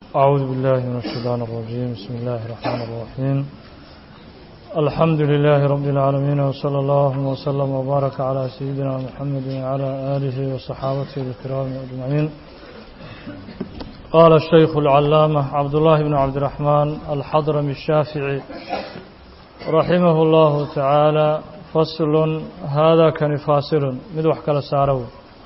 أعوذ بالله من الشيطان الرجيم بسم الله الرحمن الرحيم الحمد لله رب العالمين وصلى الله وسلم وبارك على سيدنا محمد وعلى آله وصحابته الكرام أجمعين قال الشيخ العلامة عبد الله بن عبد الرحمن الحضرمي الشافعي رحمه الله تعالى فصل هذا كان فاصل مدوح كلا سارو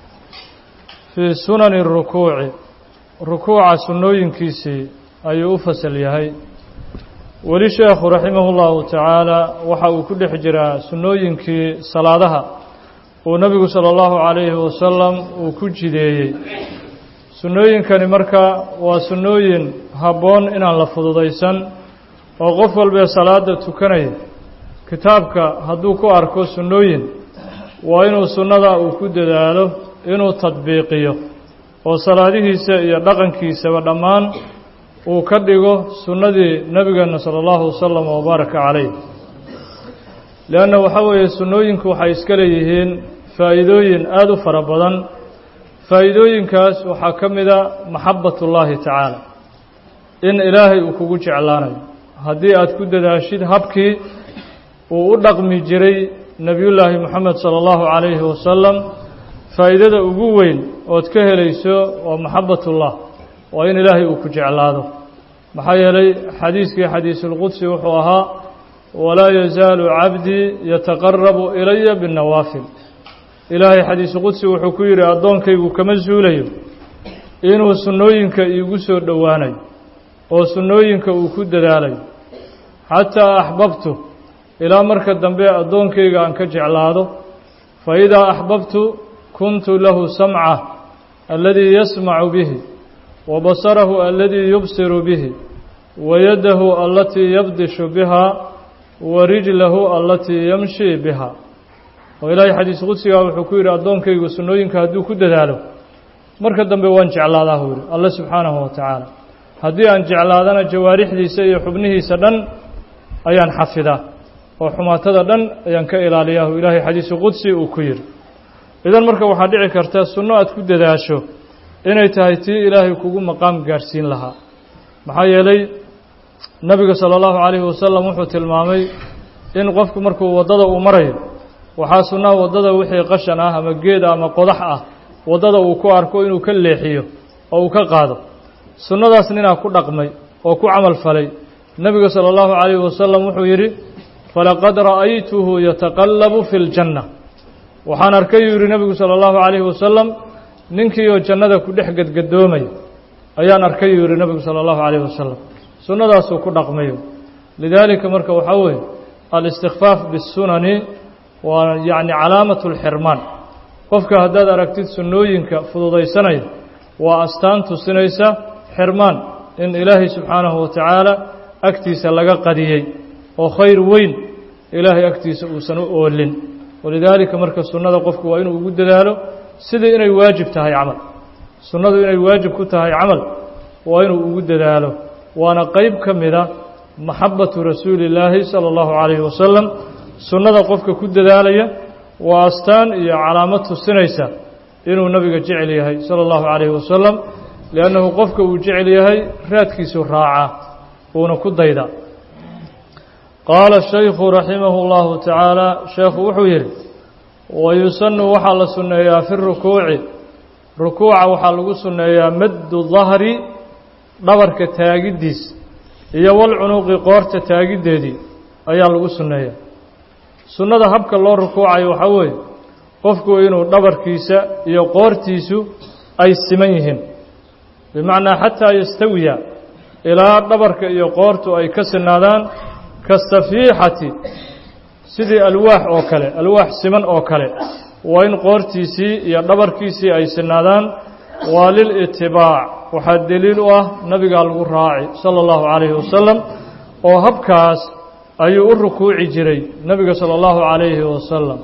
في سنن الركوع ركوع سنوين كيسي أي أفصل يهي weli sheekhu raximahullahu tacaala waxa uu ku dhex jiraa sunnooyinkii salaadaha uu nebigu sala allahu calayhi wasalam uu ku jideeyey sunnooyinkani marka waa sunnooyin habboon inaan la fududaysan oo qof walbee salaada tukanaya kitaabka hadduu ku arko sunnooyin waa inuu sunnada uu ku dadaalo inuu tadbiiqiyo oo salaadihiisa iyo dhaqankiisaba dhammaan uu ka dhigo sunnadii nebigeenna sala allahu wasalam wabaaraka calayh leanna waxaa weeye sunnooyinku waxay iska leeyihiin faa'iidooyin aada u fara badan faa'iidooyinkaas waxaa ka mida maxabbatullaahi tacaala in ilaahay uu kugu jeclaanayo haddii aad ku dadaashid habkii uu u dhaqmi jiray nebiyullaahi moxamed sala allahu calayhi wasalam faa'iidada ugu weyn ood ka helayso waa maxabbatullah waa in ilaahay uu ku jeclaado maxaa yeelay xadiiskii xadiisulqudsi wuxuu ahaa walaa yazaalu cabdii yataqarabu ilaya binnawaafil ilaahay xadiisuqudsi wuxuu ku yidhi addoonkaygu kama suulayo inuu sunnooyinka iigu soo dhowaanayo oo sunnooyinka uu ku dadaalayo xataa axbabtu ilaa marka dambe addoonkayga aan ka jeclaado fa idaa axbabtu kuntu lahu samca aladii yasmacu bihi وبصره الذي يبصر به ويده التي يبدش بها ورجله التي يمشي بها وإلهي xadiis qudsiga wuxuu ku yidhi addoonkaygu sunnooyinka hadduu ku dadaalo marka dambe waan jeclaadaa hu yidhi alle subxaanahu wa tacaala haddii aan jeclaadana jawaarixdiisa iyo xubnihiisa dhan ayaan xafidaa oo xumaatada dhan ayaan ka ilaaliyaa hu ilaahay xadiisu qudsi uu ku yidhi idan marka waxaa dhici karta sunno aad ku dadaasho inay tahay tii ilaahay kugu maqaam gaadhsiin lahaa maxaa yeelay nebiga sala allahu calayhi wasalam wuxuu tilmaamay in qofku markuu waddada uu marayo waxaa sunnaha waddada wixii qashan ah ama geed ama qodax ah waddada uu ku arko inuu ka leexiyo oo uu ka qaado sunnadaas ninaa ku dhaqmay oo ku camal falay nebiga sala allahu calayhi wasalam wuxuu yidhi falaqad ra'aytuhu yataqallabu fi ljanna waxaan arkay yuu yidhi nebigu sala allahu calayhi wasalam ninkii oo jannada ku dhex gadgadoomaya ayaan arkay yuu yihi nebigu sala allahu calayhi wasalam sunnadaasuu ku dhaqmayo lidaalika marka waxaa weeye alistikfaaf bisunani waa yacni calaamatu lxirmaan qofka haddaad aragtid sunnooyinka fududaysanaya waa astaan tusinaysa xirmaan in ilaahay subxaanahu wa tacaala agtiisa laga qadiyey oo khayr weyn ilaahay agtiisa uusan u oolin walidaalika marka sunnada qofku waa inuu ugu dadaalo sidii inay waajib tahay camal sunnadu inay waajib ku tahay camal waa inuu ugu dadaalo waana qeyb ka mida maxabbatu rasuuli illaahi sala allahu calayhi wasalam sunnada qofka ku dadaalaya waa astaan iyo calaamad tusinaysa inuu nabiga jecel yahay sala allahu calayhi wasalam liannahu qofka uu jecel yahay raadkiisu raacaa uuna ku dayda qaala shaykhu raximahu llahu tacaala sheekhu wuxuu yidhi wayusanu waxaa la sunneeyaa fi rukuuci rukuuca waxaa lagu sunneeyaa maddu dahri dhabarka taagiddiis iyo walcunuqi qoorta taagiddeedii ayaa lagu sunneeyaa sunnada habka loo rukuucayo waxaa weeye qofku inuu dhabarkiisa iyo qoortiisu ay siman yihiin bimacnaa xataa yastawiya ilaa dhabarka iyo qoortu ay ka sinaadaan kasafiixati sidii alwaax oo kale alwaax siman oo kale waa in qoortiisii iyo dhabarkiisii ay sinaadaan waa lilitibaac waxaa deliil u ah nabigaa lagu raaci sala allahu calayhi wasalam oo habkaas ayuu u rukuuci jiray nebiga sala allahu calayhi wasalam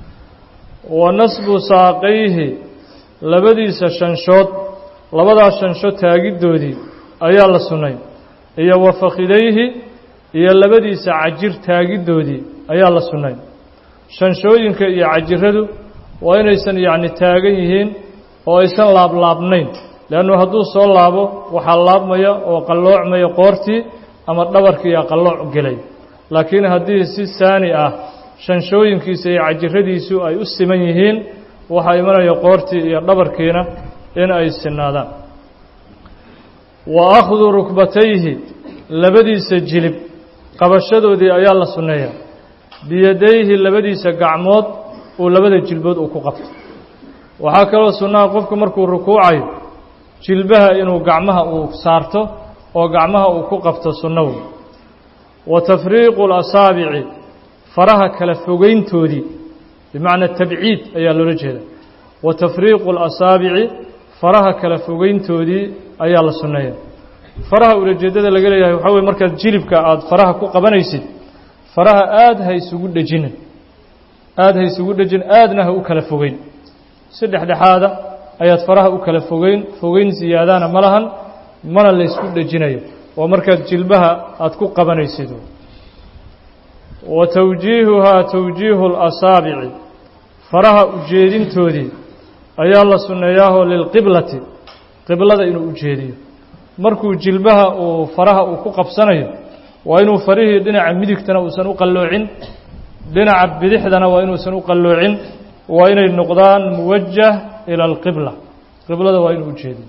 wa nasbu saaqayhi labadiisa shanshood labadaas shansho taagiddoodii ayaa la sunnay iyo wa fakhidayhi iyo labadiisa cajir taagiddoodii ayaa la sunnay shanshooyinka iyo cajiradu waa inaysan yacni taagan yihiin oo aysan laablaabnayn leannu hadduu soo laabo waxaa laabmaya oo qalloocmaya qoortii ama dhabarkiiyaa qallooc gelay laakiin haddii si saani ah shanshooyinkiisa iyo cajiradiisu ay u siman yihiin waxaa imanaya qoortii iyo dhabarkiina in ay sinaadaan wa akhdu rukbatayhi labadiisa jilib qabashadoodii ayaa la sunneeyaa biyadayhi labadiisa gacmood uu labada jilbood uu ku qabto waxaa kaloo sunnaha qofku markuu rukuucayo jilbaha inuu gacmaha uu saarto oo gacmaha uu ku qabto sunno wey wa tafriiqu اlasaabici faraha kala fogeyntoodii bimacnaa tabciid ayaa loola jeeda wa tafriiqu اlasaabici faraha kala fogeyntoodii ayaa la sunneeya faraha ulajeeddada laga leeyahay waxaa weye markaad jilibka aada faraha ku qabanaysid faraha aada ha isugu dhejinin aada ha isugu dhejin aadna ha u kala fogeyn si dhexdhexaada ayaad faraha u kala fogeyn fogeyn siyaadana ma lahan mana la ysku dhejinayo waa markaad jilbaha aada ku qabanaysid wa tawjiihuhaa tawjiihu اlasaabici faraha ujeedintoodii ayaa la sunneeyaahoo lilqiblati qiblada inuu ujeediyo markuu jilbaha uu faraha uu ku qabsanayo waa inuu farihii dhinaca midigtana uusan u qalloocin dhinaca bidixdana waa inuusan u qalloocin waa inay noqdaan muwajah ila alqibla qiblada waa inuu ujeediyo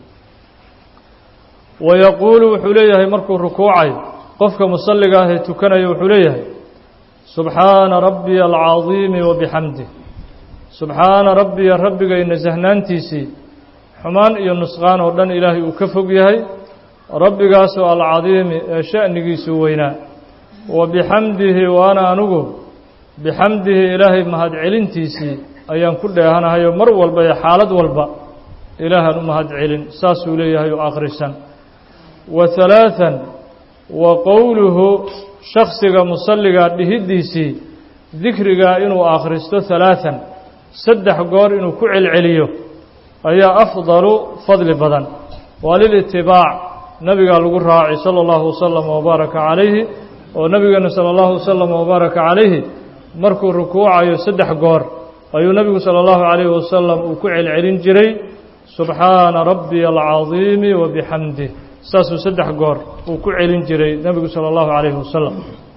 wa yaquulu wuxuu leeyahay markuu rukuucayo qofka musalliga ah ee tukanaya wuxuu leeyahay subxaana rabbiya alcadiimi wa bixamdih subxaana rabbiya rabbigay nasahnaantiisii xumaan iyo nusqaan oo dhan ilaahay uu ka fog yahay rabbigaasoo alcadiimi ee sha'nigiisu weynaa wa bixamdihi waana anugu bixamdihi ilaahay mahadcelintiisii ayaan ku dheehanahayo mar walba ee xaalad walba ilaahaan u mahadcelin saasuu leeyahay oo akhrisan wa halaathan wa qowluhu shaksiga musalligaa dhihiddiisii dikrigaa inuu akhristo halaathan saddex goor inuu ku celceliyo ayaa afdalu fadli badan waa lilitibaac nabigaa lagu raacay sala allahu wasalam wabaaraka calayhi oo nabigeena sala allahu wasalam wabaaraka calayhi markuu rukuucayo saddex goor ayuu nebigu sala allahu calayhi wasalam uu ku celcelin jiray subxaana rabbiya alcadiimi wa bixamdih saasuu saddex goor uu ku celin jiray nebigu sala allahu calayhi wasalam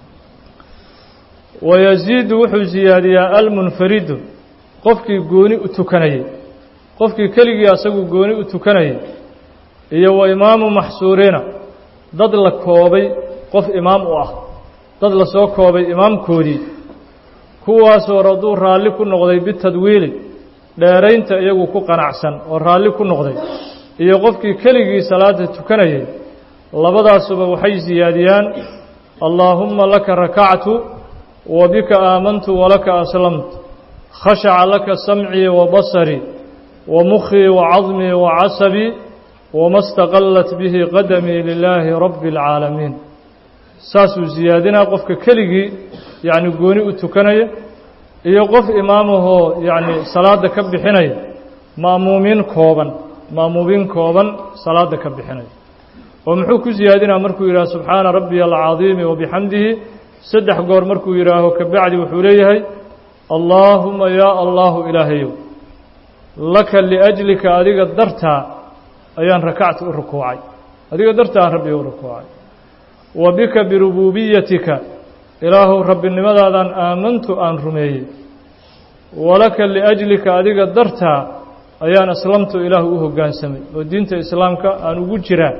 wayaziidu wuxuu siyaadiyaa almunfaridu qofkii gooni u tukanayay qofkii keligii asagu gooni u tukanayay iyo wa imaamu maxsuuriina dad la koobay qof imaam u ah dad la soo koobay imaamkoodii kuwaasoo raduu raalli ku noqday bitadwiili dheeraynta iyagu ku qanacsan oo raalli ku noqday iyo qofkii keligii salaada tukanayay labadaasuba waxay siyaadiyaan allaahumma laka rakactu wa bika aamantu walaka aslamtu khashaca laka samcii wa basarii wa mukhii wa cadmii wa casabii wama staqallat bihi qadamii lilaahi rabbi اlcaalamiin saasuu siyaadinaa qofka keligii yacni gooni u tukanaya iyo qof imaamahoo yacni salaadda ka bixinaya ma'muumiin kooban ma'muumiin kooban salaadda ka bixinaya oo muxuu ku siyaadinaa markuu yidhaha subxaana rabbiya alcadiimi wa bixamdihi saddex goor markuu yidhaaho kabacdi wuxuu leeyahay allaahuma yaa allahu ilaahayow laka liajlika adiga dartaa ayaan rakacta u rukuucay adiga dartaan rabbi u rukuucay wa bika birubuubiyatika ilaahuw rabbinimadaadaan aamantu aan rumeeyey walaka liajlika adiga dartaa ayaan aslamtu ilaahu u hoggaansamay oo diinta islaamka aan ugu jiraa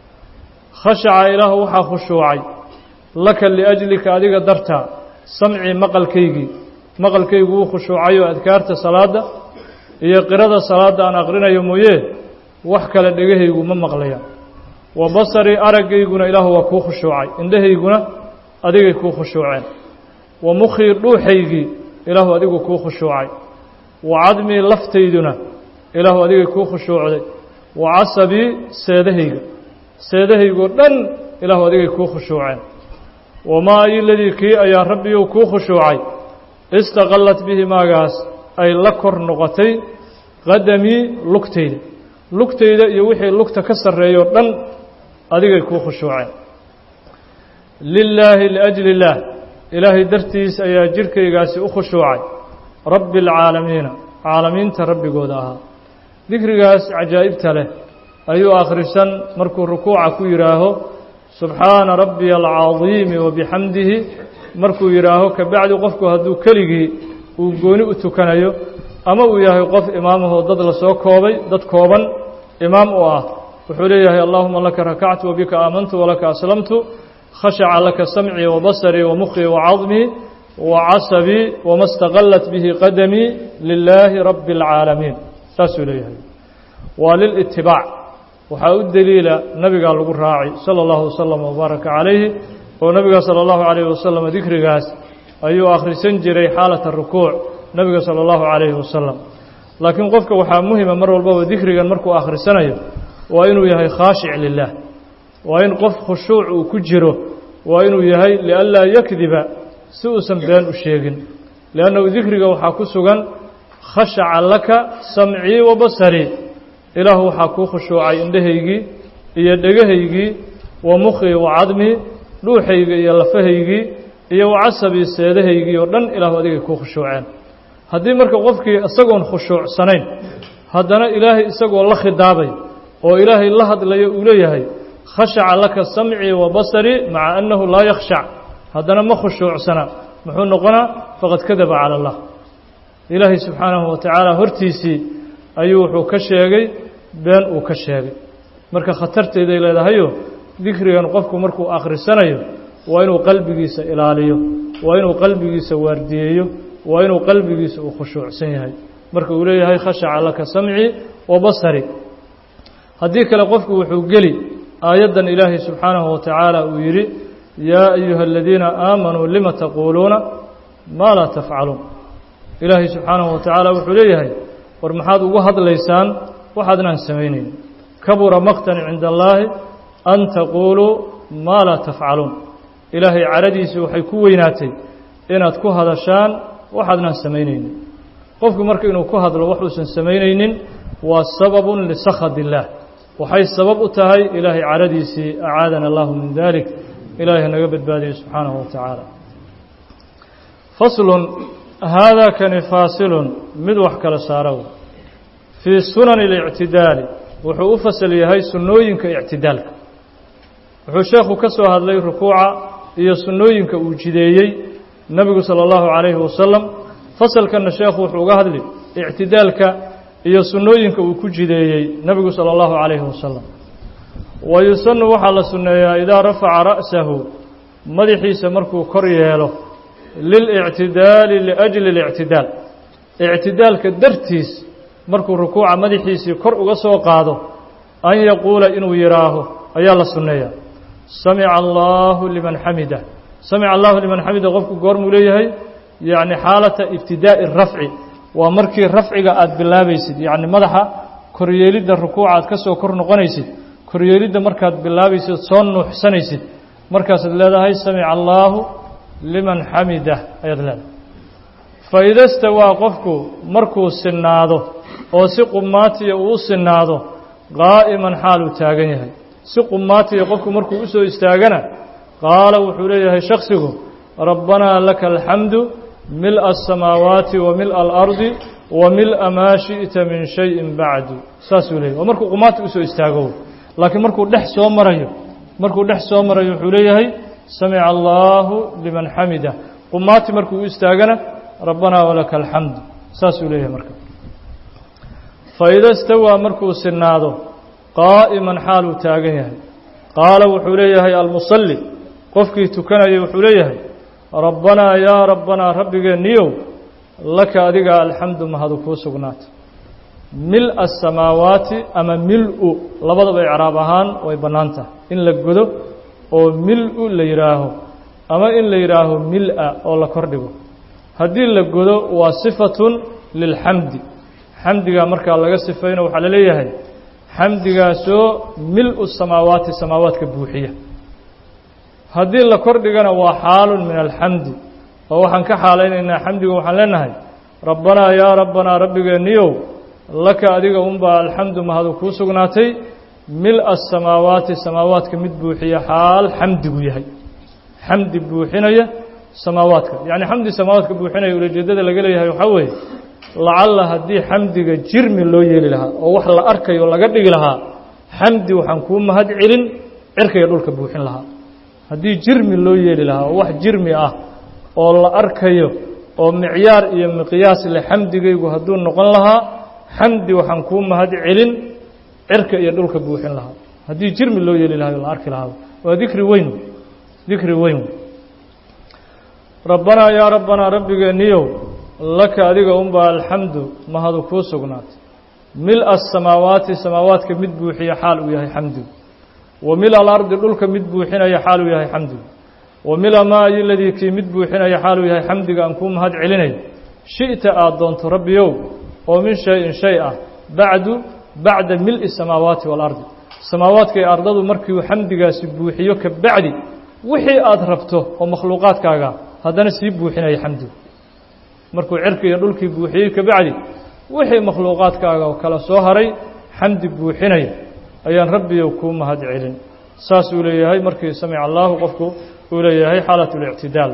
khashaca ilaahu waxaa khushuucay laka liajlika adiga dartaa samcii maqalkaygii maqalkaygu wuu khushuucayoo adkaarta salaadda iyo qirada salaadda aan aqrinayo mooyee wax kale dhegahaygu ma maqlayaan wa basarii araggayguna ilaahu waa kuu khushuucay indhahayguna adigay kuu khushuuceen wa mukhii dhuuxaygii ilaahu adigu kuu khushuucay wa cadmii laftayduna ilaahu adigay kuu khushuucday wa casabii seedahayga seedahaygoo dhan ilaahu adigay kuu khushuuceen wamaa ayiladii kii ayaa rabbiyow kuu khushuucay istaqallat bihi maagaas ay la kor noqotay qadamii lugtayda lugtayda iyo wixii lugta ka sarreeyoo dhan adigay kuu khushuuceen lilaahi liajli illaah ilaahay dartiis ayaa jirhkaygaasi u khushuucay rabbi alcaalamiina caalamiinta rabbigooda ahaa dikrigaas cajaa'ibta leh ayuu akhrisan markuu rukuuca ku yidhaaho subxaana rabbiya alcadiimi wabixamdihi markuu yidhaaho kabacdi qofku hadduu keligii uu gooni u tukanayo ama uu yahay qof imaamahoo dad lasoo koobay dad kooban imaam u ah wuxuu leeyahay allahuma laka rakactu wabika aamantu walaka aslamtu khashaca laka samcii wabasarii wamukhii wacadmii wacasabii wama staqallat bihi qadamii lilaahi rabbi اlcaalamiin saasuu leeyahay waa lilitibaac waxaa u deliila nabigaa lagu raaci salى اllahu waslama wbaaraka calayhi oo nabiga salى اllahu calayhi wasalam dikrigaas ayuu akhrisan jiray xaalata rukuuc nabiga salى اllahu calayhi wasalam laakiin qofka waxaa muhima mar walbaba dikrigan markuu akhrisanayo waa inuu yahay khaashic lilah waa in qof khushuuc uu ku jiro waa inuu yahay lianlaa yakdiba si uusan been u sheegin liannahu dikriga waxaa ku sugan khashaca laka samcii wa basarii ilaahu waxaa kuu khushuucay indhahaygii iyo dhegahaygii wa mukhii wa cadmii dhuuxayga iyo lafahaygii iyo wa casabii seedahaygii oo dhan ilaahu adigay kuu khushuuceen haddii marka qofkii isagoon khushuucsanayn haddana ilaahay isagoo la khidaabay oo ilaahay la hadlayo uu leeyahay khashaca laka samcii wa basarii maca annahu laa yakhshac haddana ma khushuucsana muxuu noqonaa faqad kadaba cala allah ilaahay subxaanahu wa tacaala hortiisii ayuu wuxuu ka sheegay been uu ka sheegay marka khatarteeday leedahayo dikrigan qofku markuu akhrisanayo waa inuu qalbigiisa ilaaliyo waa inuu qalbigiisa waardiyeeyo waa inuu qalbigiisa uu khushuucsan yahay marka uu leeyahay khashaca laka samcii wa basari haddii kale qofku wuxuu geli aayaddan ilaahay subxaanahu wa tacaala uu yidhi yaa ayuha aladiina aamanuu lima taquuluuna maa laa tafcaluun ilaahay subxaanahu wa tacaala wuxuu leeyahay war maxaad ugu hadlaysaan waxaadnaan samaynayn kabura maqtan cinda allaahi an taquuluu maa laa tafcaluun ilaahay caradiisii waxay ku weynaatay inaad ku hadashaan waxaadnaan samaynaynin qofku marka inuu ku hadlo waxuusan samaynaynin waa sababun lisakhad illaah waxay sabab u tahay ilaahay caradiisii acaadana allahu min dalik ilaahay naga badbaadiyo subxaanahu wa tacaala faslun haadaa kani faasilun mid wax kala saara wey fii sunani اlictidaali wuxuu u fasal yahay sunnooyinka ictidaalka wuxuu sheekhu ka soo hadlay rukuuca iyo sunnooyinka uu jideeyey nebigu salى اllahu calayhi wasalam fasalkanna sheekhu wuxuu uga hadli ictidaalka iyo sunnooyinka uu ku jideeyey nebigu salى اllahu calayhi wasalam wa yusanu waxaa la sunneeyaa idaa rafaca ra'sahu madaxiisa markuu kor yeelo lilictidaali liajli اlictidaal ictidaalka dartiis markuu rukuuca madaxiisii kor uga soo qaado an yaquula inuu yidhaaho ayaa la sunneeyaa samica allahu liman xamida samica allahu liman xamida qofku goormuu leeyahay yacni xaalata ibtidaa'i rafci waa markii rafciga aada bilaabaysid yacni madaxa koryeelidda rukuuca aad ka soo kor noqonaysid koryeelidda markaad bilaabaysid soo nuuxsanaysid markaasaad leedahay samica allaahu liman xamida ayaad leedahay fa ida stawaa qofku markuu sinaado oo si qumaatiya uu u sinaado qaa'iman xaal uu taagan yahay si qumaatiya qofku markuu u soo istaagana qaala wuxuu leeyahay shaksigu rabbanaa laka alxamdu mil'a asamaawaati wa mil'a alardi wa mil'a maa shi'ta min shayin bacdu saasuu leeyahy waa markuu qumaati usoo istaago laakiin markuu dhex soo marayo markuu dhex soo marayo wuxuu leeyahay samica allaahu liman xamida qumaati markuu u istaagana rabbanaa walaka alxamdu saasuu leeyahay marka faida stawaa markuu sinaado qaa'iman xaal uu taagan yahay qaala wuxuu leeyahay almusalli qofkii tukanayay wuxuu leeyahay rabbanaa yaa rabbanaa rabbigeeniyow laka adiga alxamdu mahadu kuu sugnaatay mil'a asamaawaati ama mil-u labadaba icraab ahaan way bannaan tahay in la godo oo mil-u la yidhaaho ama in la yidhaaho mil-a oo la kordhigo haddii la godo waa sifatun lilxamdi xamdigaa markaa laga sifayno waxaa la leeyahay xamdigaasoo mil-u samaawaati samaawaadka buuxiya haddii la kordhigana waa xaalun min alxamdi oo waxaan ka xaalaynaynaa xamdiga waxaan leenahay rabbanaa yaa rabbanaa rabbigeeniyow laka adiga unbaa alxamdu mahadu kuu sugnaatay mil'a asamaawaati samaawaadka mid buuxiya xaal xamdigu yahay xamdi buuxinaya samaawaadka yacni xamdi samaawaadka buuxinaya ulajeeddada laga leeyahay waxaa weeye lacalla haddii xamdiga jirmi loo yeeli lahaa oo wax la arkayo laga dhigi lahaa xamdi waxaan kuu mahad celin cirkaiyo dhulka buuxin lahaa haddii jirmi loo yeeli lahaa oo wax jirmi ah oo la arkayo oo micyaar iyo miqyaas leh xamdigaygu hadduu noqon lahaa xamdi waxaan kuu mahad celin cirka iyo dhulka buuxin lahaa haddii jirmi loo yeeli lahayo la arki lahaa waa dikri weyn dikri weyn rabbanaa yaa rabbanaa rabbigeeniyow laka adiga unbaa alxamdu mahadu kuu sugnaatay mil asamaawaati samaawaadka mid buuxiya xaal uu yahay xamdigu wa mil alardi dhulka mid buuxinaya xaal uu yahay xamdigu wa mila maayi ladii kii mid buuxinaya xaal uu yahay xamdiga aan kuu mahad celinayo shi'ta aad doonto rabbiyow oo min shay-in shay ah bacdu bacda mil'i samaawaati waalardi samaawaadka iyo ardadu markiiu xamdigaasi buuxiyo ka bacdi wixii aad rabto oo makhluuqaadkaaga haddana sii buuxinaya xamdigu markuu cirki iyo dhulkii buuxiyey ka bacdi wixii makhluuqaadkaaga oo kala soo haray xamdi buuxinaya ayaan rabbiyow kuu mahad celin saasuu leeyahay markii samica allaahu qofku uu leeyahay xaalat اlictidaal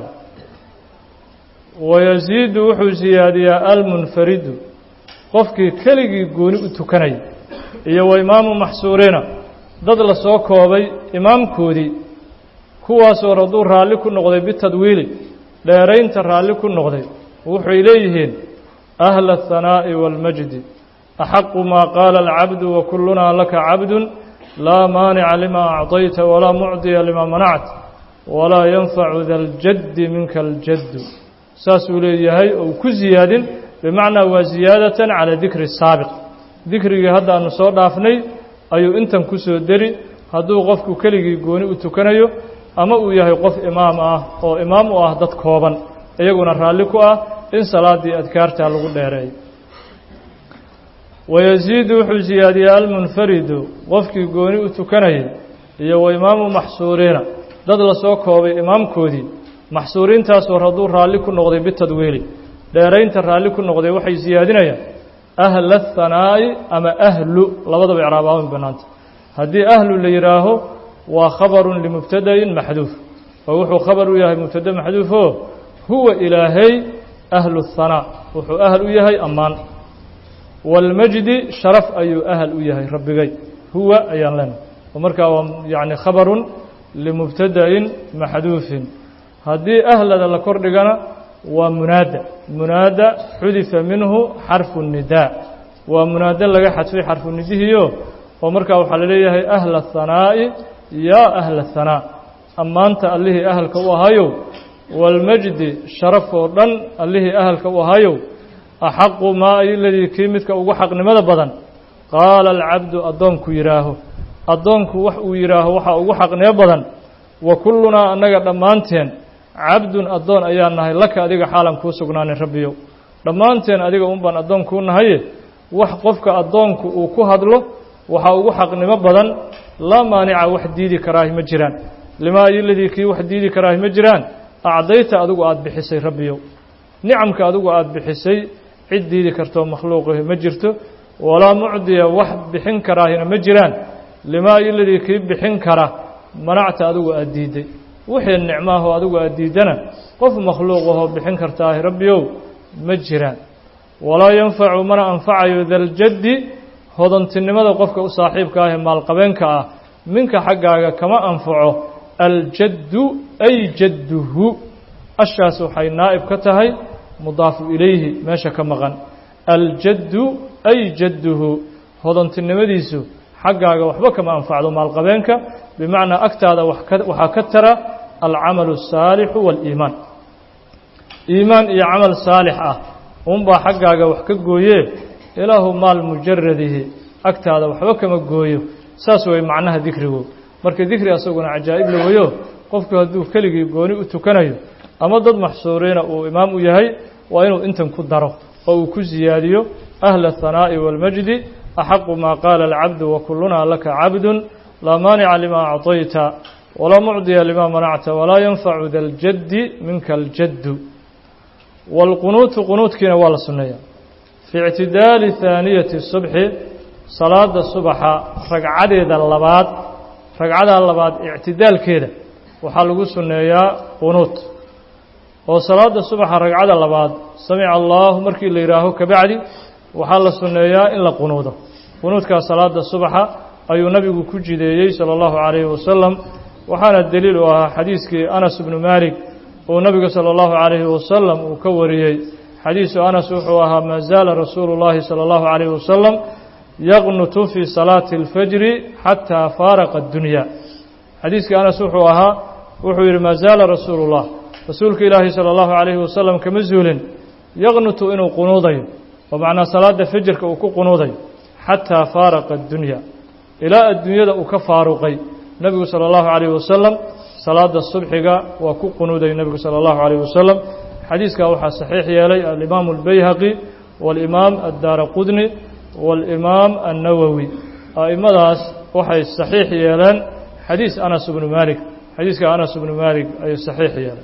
wayaziidu wuxuu siyaadiyaa almunfaridu qofkii keligii gooni u tukanaya iyo wa imaamu maxsuuriina dad la soo koobay imaamkoodii kuwaasoo raduu raalli ku noqday bitadwiili dheeraynta raalli ku noqday wuxuy leeyihiin ahla الhanaaءi wاlmajdi axaqu maa qaala alcabdu wakulunaa laka cabdu laa maanica lima acطayta walaa mucdiya lima manact walaa yanfacu da ljaddi minka aljaddu saasuu leeyahay ou ku ziyaadin bimacnaa waa ziyaadatan calaa dikri saabiq dikrigii hadda aanu soo dhaafnay ayuu intan ku soo deri hadduu qofku keligii gooni u tukanayo ama uu yahay qof imaam ah oo imaam u ah dad kooban iyaguna raalli ku ah in salaaddii adkaartaa lagu dheereeyo wayaziidu wuxuu siyaadiyaa almunfaridu qofkii gooni u tukanayay iyo wa imaamu maxsuuriina dad la soo koobay imaamkoodii maxsuuriintaasoo hadduu raalli ku noqday bitadwiili dheeraynta raalli ku noqday waxay siyaadinayaan ahla ahanaa'i ama ahlu labadaba icraabaaban bannaanta haddii ahlu la yidhaaho waa khabarun limubtadain maxduuf oo wuxuu khabar u yahay mubtade maxduufoo huwa ilaahay ahlu hanaa wuxuu ahal u yahay ammaan wاlmajdi sharaf ayuu ahal u yahay rabbigay huwa ayaan leenahay oo markaa waa yani khabarun limubtada'in maxduufin haddii ahlada la kor dhigana waa munaada munaada xudifa minhu xarfu nidaa waa munaado laga xadfay xarfu nidihiyo oo markaa waxaa laleeyahay ahla hanaa'i yaa ahla hanaa ammaanta allihii ahalka u ahayow wاlmajdi sharaf oo dhan allihii ahalka u ahayow axaqu maa iladii kii midka ugu xaqnimada badan qaala alcabdu addoonku yidhaaho addoonku wax uu yidhaaho waxaa ugu xaqnimo badan wa kullunaa annaga dhammaanteen cabdun addoon ayaa nahay laka adiga xaalan kuu sugnaanin rabbiyow dhammaanteen adiga un baan addoon kuu nahaye wax qofka addoonku uu ku hadlo waxaa ugu xaqnimo badan laa maanica wax diidi karaahi ma jiraan limaa iladii kii wax diidi karaahi ma jiraan acdayta adigu aada bixisay rabbiyow nicamka adigu aada bixisay cid diidi kartoo makhluuqahi ma jirto walaa mucdiya wax bixin karaahina ma jiraan limaa iladii kii bixin kara manacta adigu aada diidday wixii nicmaahoo adigu aada diiddana qof makhluuqahoo bixin kartaahi rabbiyow ma jiraan walaa yanfacu mana anfacayo daljaddi hodantinimada qofka u saaxiibka ah ee maalqabeenka ah minka xaggaaga kama anfaco aljaddu ay jadduhu ashaas waxay naa'ib ka tahay mudaafu ilayhi meesha ka maqan aljaddu ay jadduhu hodantinimadiisu xaggaaga waxba kama anfacdo maalqabeenka bimacnaa agtaada waxaa ka tara alcamalu الsaalixu waاliimaan iimaan iyo camal saalix ah unbaa xaggaaga wax ka gooye ilaahu maal mujaradihi agtaada waxba kama gooyo saas way macnaha dikrigu marka dikri asaguna cajaa'ib la weyo qofku hadduu keligii gooni u tukanayo ama dad maxsuuriina uu imaam u yahay waa inuu intan ku daro oo uu ku siyaadiyo ahla الhanaaءi wاlmajdi axaqu maa qaala alcabdu wakulunaa laka cabdu laa maanica lima acطayta walaa mucdiya lima manacta walaa yanfacu da ljaddi minka aljaddu wاlqunuutu qunuudkiina waa la sunneeya fii ictidaali haaniyati subxi salaada subaxa ragcadeeda labaad ragcadaa labaad ictidaalkeeda waxaa lagu sunneeyaa qunuud oo salaada subaxa ragcada labaad samica allaahu markii la yidhaaho kabacdi waxaa la sunneeyaa in la qunuudo qunuudkaa salaada subaxa ayuu nabigu ku jideeyey sala allahu calayhi wasalam waxaana deliil u ahaa xadiiskii anas bnu maalik uu nabiga sala allahu calayhi wasalam uu ka wariyey xadiisu anas wuxuu ahaa maa zaala rasuulu llahi sala allahu calayhi wasalam yaqnutu fii salaati alfajri xataa faaraqa addunya xadiiskii anas wuxuu ahaa wuxuu yidhi maa zaala rasuulu llah rasuulka ilaahi sala allahu calayhi wasalam kama zuulin yaqnutu inuu qunuudayo oo macnaa salaada fajirka uu ku qunuudayo xataa faaraqa addunya ilaa adduunyada uu ka faaruqay nebigu sala allahu calayhi wasalam salaada subxiga waa ku qunuuday nebigu sala allahu calayhi wasalam xadiiskaa waxaa saxiix yeelay alimaamu albayhaqi waalimaam addaara qudni waalimaam annawowi a'immadaas waxay saxiix yeeleen xadiis anas bnu maalik xadiiska anas bnu maalik ayay saxiix yeeleen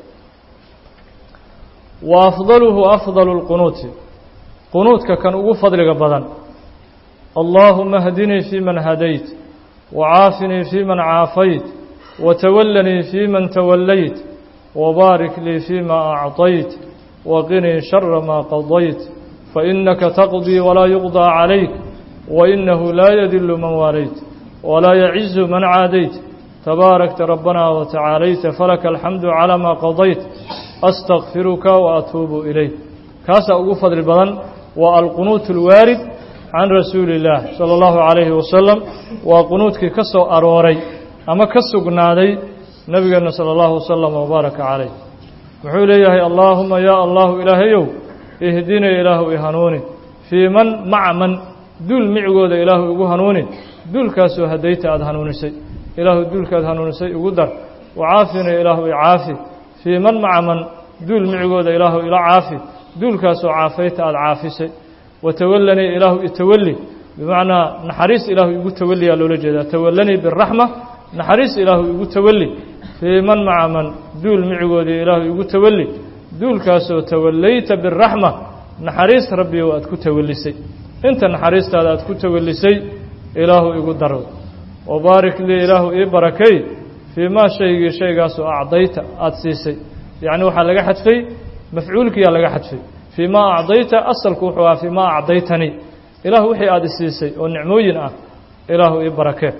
wa afdaluhu afdalu lqunuuti qunuudka kan ugu fadliga badan allaahuma hdinii fii man hadayt wacaafinii fii man caafayt watawallanii fii man tawallayt wabaarik lii fii ma acطayt waqinii shara maa qadayt fainaka taqdii walaa yuqضى calayk wainahu laa yadilu man waalayt walaa yacizu man caadayt tabaarakta rabbana watacaalayta falaka alxamdu calaa maa qadayt astakfiruka waatuubu ilayk kaasaa ugu fadli badan waa alqunuut اlwaarid can rasuuli اllaah salى اllahu calayhi wasalam waa qunuudkii ka soo arooray ama ka sugnaaday nebigeenna salى اllahu wasalam wabaaraka calayh wuxuu leeyahay allaahuma yaa allahu ilaahayow ihdinii ilaahu i hanuuni fii man maca man duul micigooda ilaahu igu hanuuni duulkaasoo hadayta aada hanuunisay ilaahu duulkaad hanuunisay igu dar wacaafinii ilaahu i caafi fii man maca man duul micigooda ilaahu ila caafi duulkaasoo caafayta aada caafisay watawallanii ilaahu itawalli bimacnaa naxariis ilaahu igu tawalliyaa loola jeedaa tawallanii biraxma naxariis ilaahu igu tawalli fii man maca man duul micigoodii ilaahu igu tawalli duulkaasoo tawallayta biraxma naxariis rabbiyow aad ku tawallisay inta naxariistaada aad ku tawallisay ilaahu igu daro wabaarik lii ilaahu ii barakay fii maa shaygii shaygaasoo acdayta aada siisay yacni waxaa laga xadfay mafcuulkiyaa laga xadfay fii maa acdayta asalku wuxuu ahaa fii maa acdaytanii ilaahu wixii aada isiisay oo nicmooyin ah ilaahu ii barakee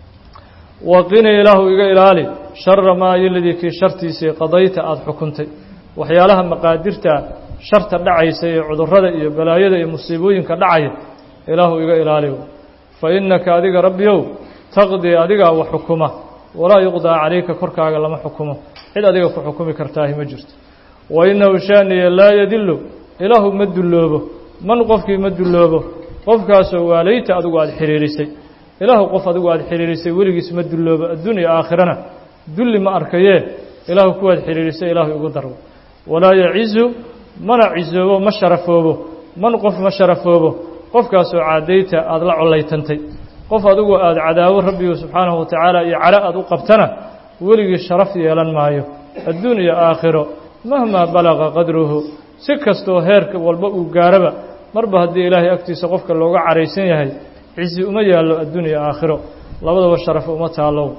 waqini ilaahu iga ilaali shara maa yoladii kii shartiisii qadayta aada xukuntay waxyaalaha maqaadirta sharta dhacaysa ee cudurrada iyo balaayada iyo musiibooyinka dhacaya ilaahu iga ilaali fa innaka adiga rabbiyow taqdii adigaa wax xukuma walaa yuqdaa calayka korkaaga lama xukumo cid adiga ku xukumi kartaahi ma jirto wa innahu shaaniya laa yadilu ilaahu ma dulloobo man qofkii ma dulloobo qofkaasoo waalayta adigu aada xiriirisay ilaahu qof adigu aada xiriirisay weligiis ma dulloobo addunya aakhirana dulli ma arkayee ilaahu kuwaad xiriirisay ilaahu igu darbo walaa yacizu mana cisoobo ma sharafoobo man qof ma sharafoobo qofkaasoo caadayta aada la collaytantay qof adigu aada cadaawo rabbigu subxaanahu watacaala iyo calo aada u qabtana weligii sharaf yeelan maayo adduun iyo aakhiro mahmaa balaqa qadruhu si kastoo heerka walba uu gaaraba marba haddii ilaahay agtiisa qofka looga caraysan yahay cizi uma yaallo adduun iyo aakhiro labadaba sharaf uma taallow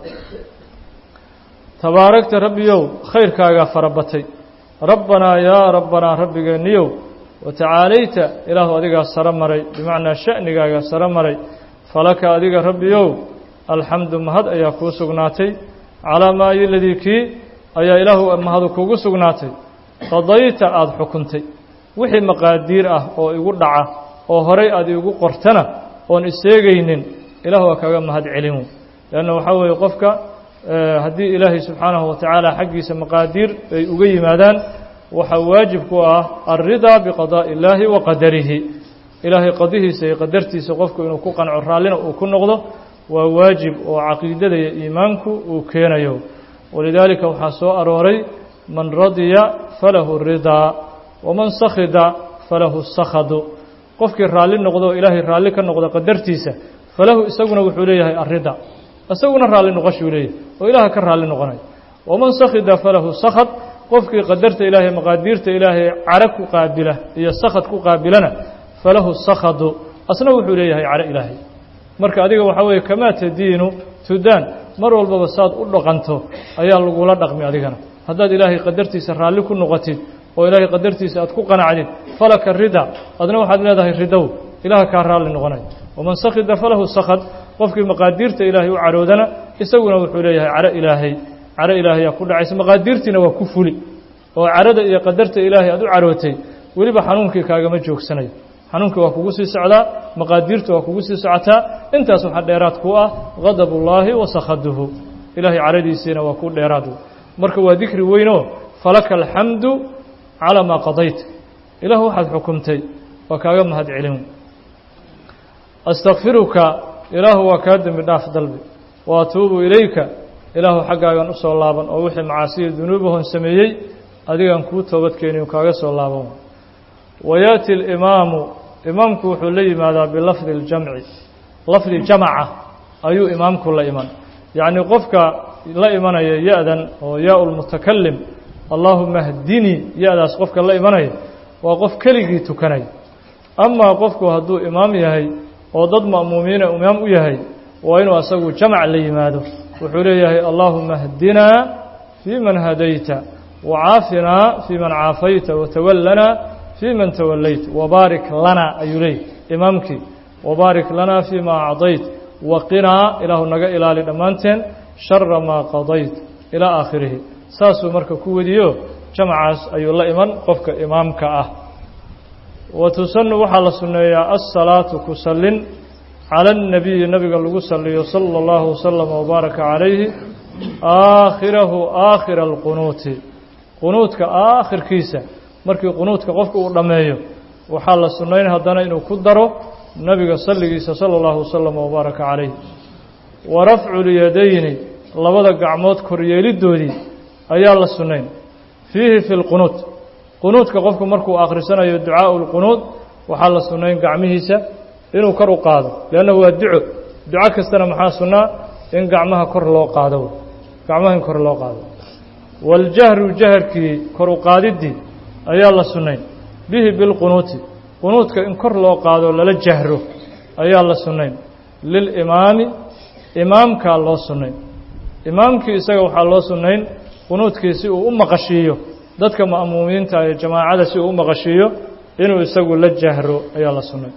tabaaragta rabbiyow khayrkaagaa farabatay rabbanaa yaa rabbanaa rabbigeenniyow watacaalayta ilaahu adigaa saro maray bimacnaa sha'nigaagaa saro maray falaka adiga rabbiyow alxamdu mahad ayaa kuu sugnaatay calaa maa yoladii kii ayaa ilaahu mahadu kugu sugnaatay qadayta aada xukuntay wixii maqaadiir ah oo igu dhaca oo horay aad iigu qortana oon iseegaynin ilahu waa kaga mahad celin leanna waxaa weeye qofka haddii ilaahay subxaanahu watacaala xaggiisa maqaadiir ay uga yimaadaan waxaa waajib ku ah alridaa biqadaa'i illaahi wa qadarihi ilaahay qadihiisa iyo qadartiisa qofku inuu ku qanco raallina uu ku noqdo waa waajib oo caqiidada iyo iimaanku uu keenayo walidaalika waxaa soo arooray man radiya falahu ridaa waman sakhida falahu sakhadu qofkii raalli noqdo oo ilaahay raalli ka noqdo qadartiisa falahu isaguna wuxuu leeyahay arida isaguna raalli noqoshuu leeyahay oo ilaaha ka raalli noqonayo waman sakhida falahu sakhad qofkii qadarta ilaahay maqaadiirta ilaahay cara ku qaabila iyo sakhad ku qaabilana falahu sakhadu asna wuxuu leeyahay caro ilaahay marka adiga waxaa weeye kamaa tadiinu tudaan mar walbaba saad u dhaqanto ayaa lagula dhaqmi adigana haddaad ilaahay qadartiisa raalli ku noqotid oo ilaahay qadartiisa aad ku qanacdid falaka rida adna waxaad leedahay ridow ilaah kaa raalli noqonay waman sakhida falahu sakhad qofkii maqaadiirta ilaahay u caroodana isaguna wuxuu leeyahay caro ilaahay caro ilaahayaa ku dhacaysa maqaadiirtiina waa ku fuli oo carada iyo qadarta ilaahay aad u carootay weliba xanuunkii kaagama joogsanayo xanuunkii waa kugu sii socdaa maqaadiirtu waa kugu sii socotaa intaas waxaa dheeraad ku ah gadab ullaahi wa sakhaduhu ilaahay caradiisiina waa ku dheeraad marka waa dikri weynoo falaka alxamdu calaa maa qadayta ilaah waxaad xukumtay waa kaaga mahad celin astakfiruka ilaahu waa kaa dembi dhaaf dalbi wa atuubu ilayka ilaahu xaggaagan u soo laaban oo wixii macaasiya dunuubahon sameeyey adigan kuu toobadkeeni kaaga soo laaban wayaati alimaamu imaamku wuxuu la yimaadaa bilafdi اljamci lafdi jamaca ayuu imaamku la iman yacnii qofka la imanaya ya-dan oo yaa lmutakalim allaahuma hdinii ya-daas qofka la imanaya waa qof keligii tukanaya amaa qofku hadduu imaam yahay oo dad ma'muumiina imaam u yahay waa inuu asagu jamac la yimaado wuxuu leeyahay allaahuma hdinaa fii man hadayta wacaafinaa fii man caafayta watawallanaa fii man tawallayt wabaarik lanaa ayuu leeyahy imaamkii wabaarik lanaa fii ma acdayt waqinaa ilaahu naga ilaali dhammaanteen shara maa qadayt ilaa aakhirihi saasuu marka ku wediyo jamacaas ayuu la iman qofka imaamka ah wa tusanu waxaa la sunneeyaa assalaatu ku sallin cala annabiyi nabiga lagu saliyo sala allahu wasalama wabaaraka calayhi aakhirahu aakhira alqunuuti qunuudka aakhirkiisa markii qunuudka qofka uu dhammeeyo waxaa la sunnayn haddana inuu ku daro nabiga salligiisa sala allahu wasalama wabaaraka calayh wa rafcu lyadayni labada gacmood koryeelidoodii ayaa la sunnayn fiihi fi lqunuud qunuudka qofku markuu akhrisanayo ducaau lqunuud waxaa la sunnayn gacmihiisa inuu kor u qaado leannahu waa duco duco kastana maxaa sunnaa in gacmaha kor loo qaado gacmaha in kor loo qaado waاljahru jaharkii kor u qaadiddii ayaa la sunnayn bihi bilqunuuti qunuudka in kor loo qaado lala jahro ayaa la sunnayn lilimaami imaamkaa loo sunnayn imaamkii isaga waxaa loo sunnayn qunuudkii si uu u maqashiiyo dadka ma'muumiinta ee jamaacada si uu u maqashiiyo inuu isagu la jahro ayaa la sunnay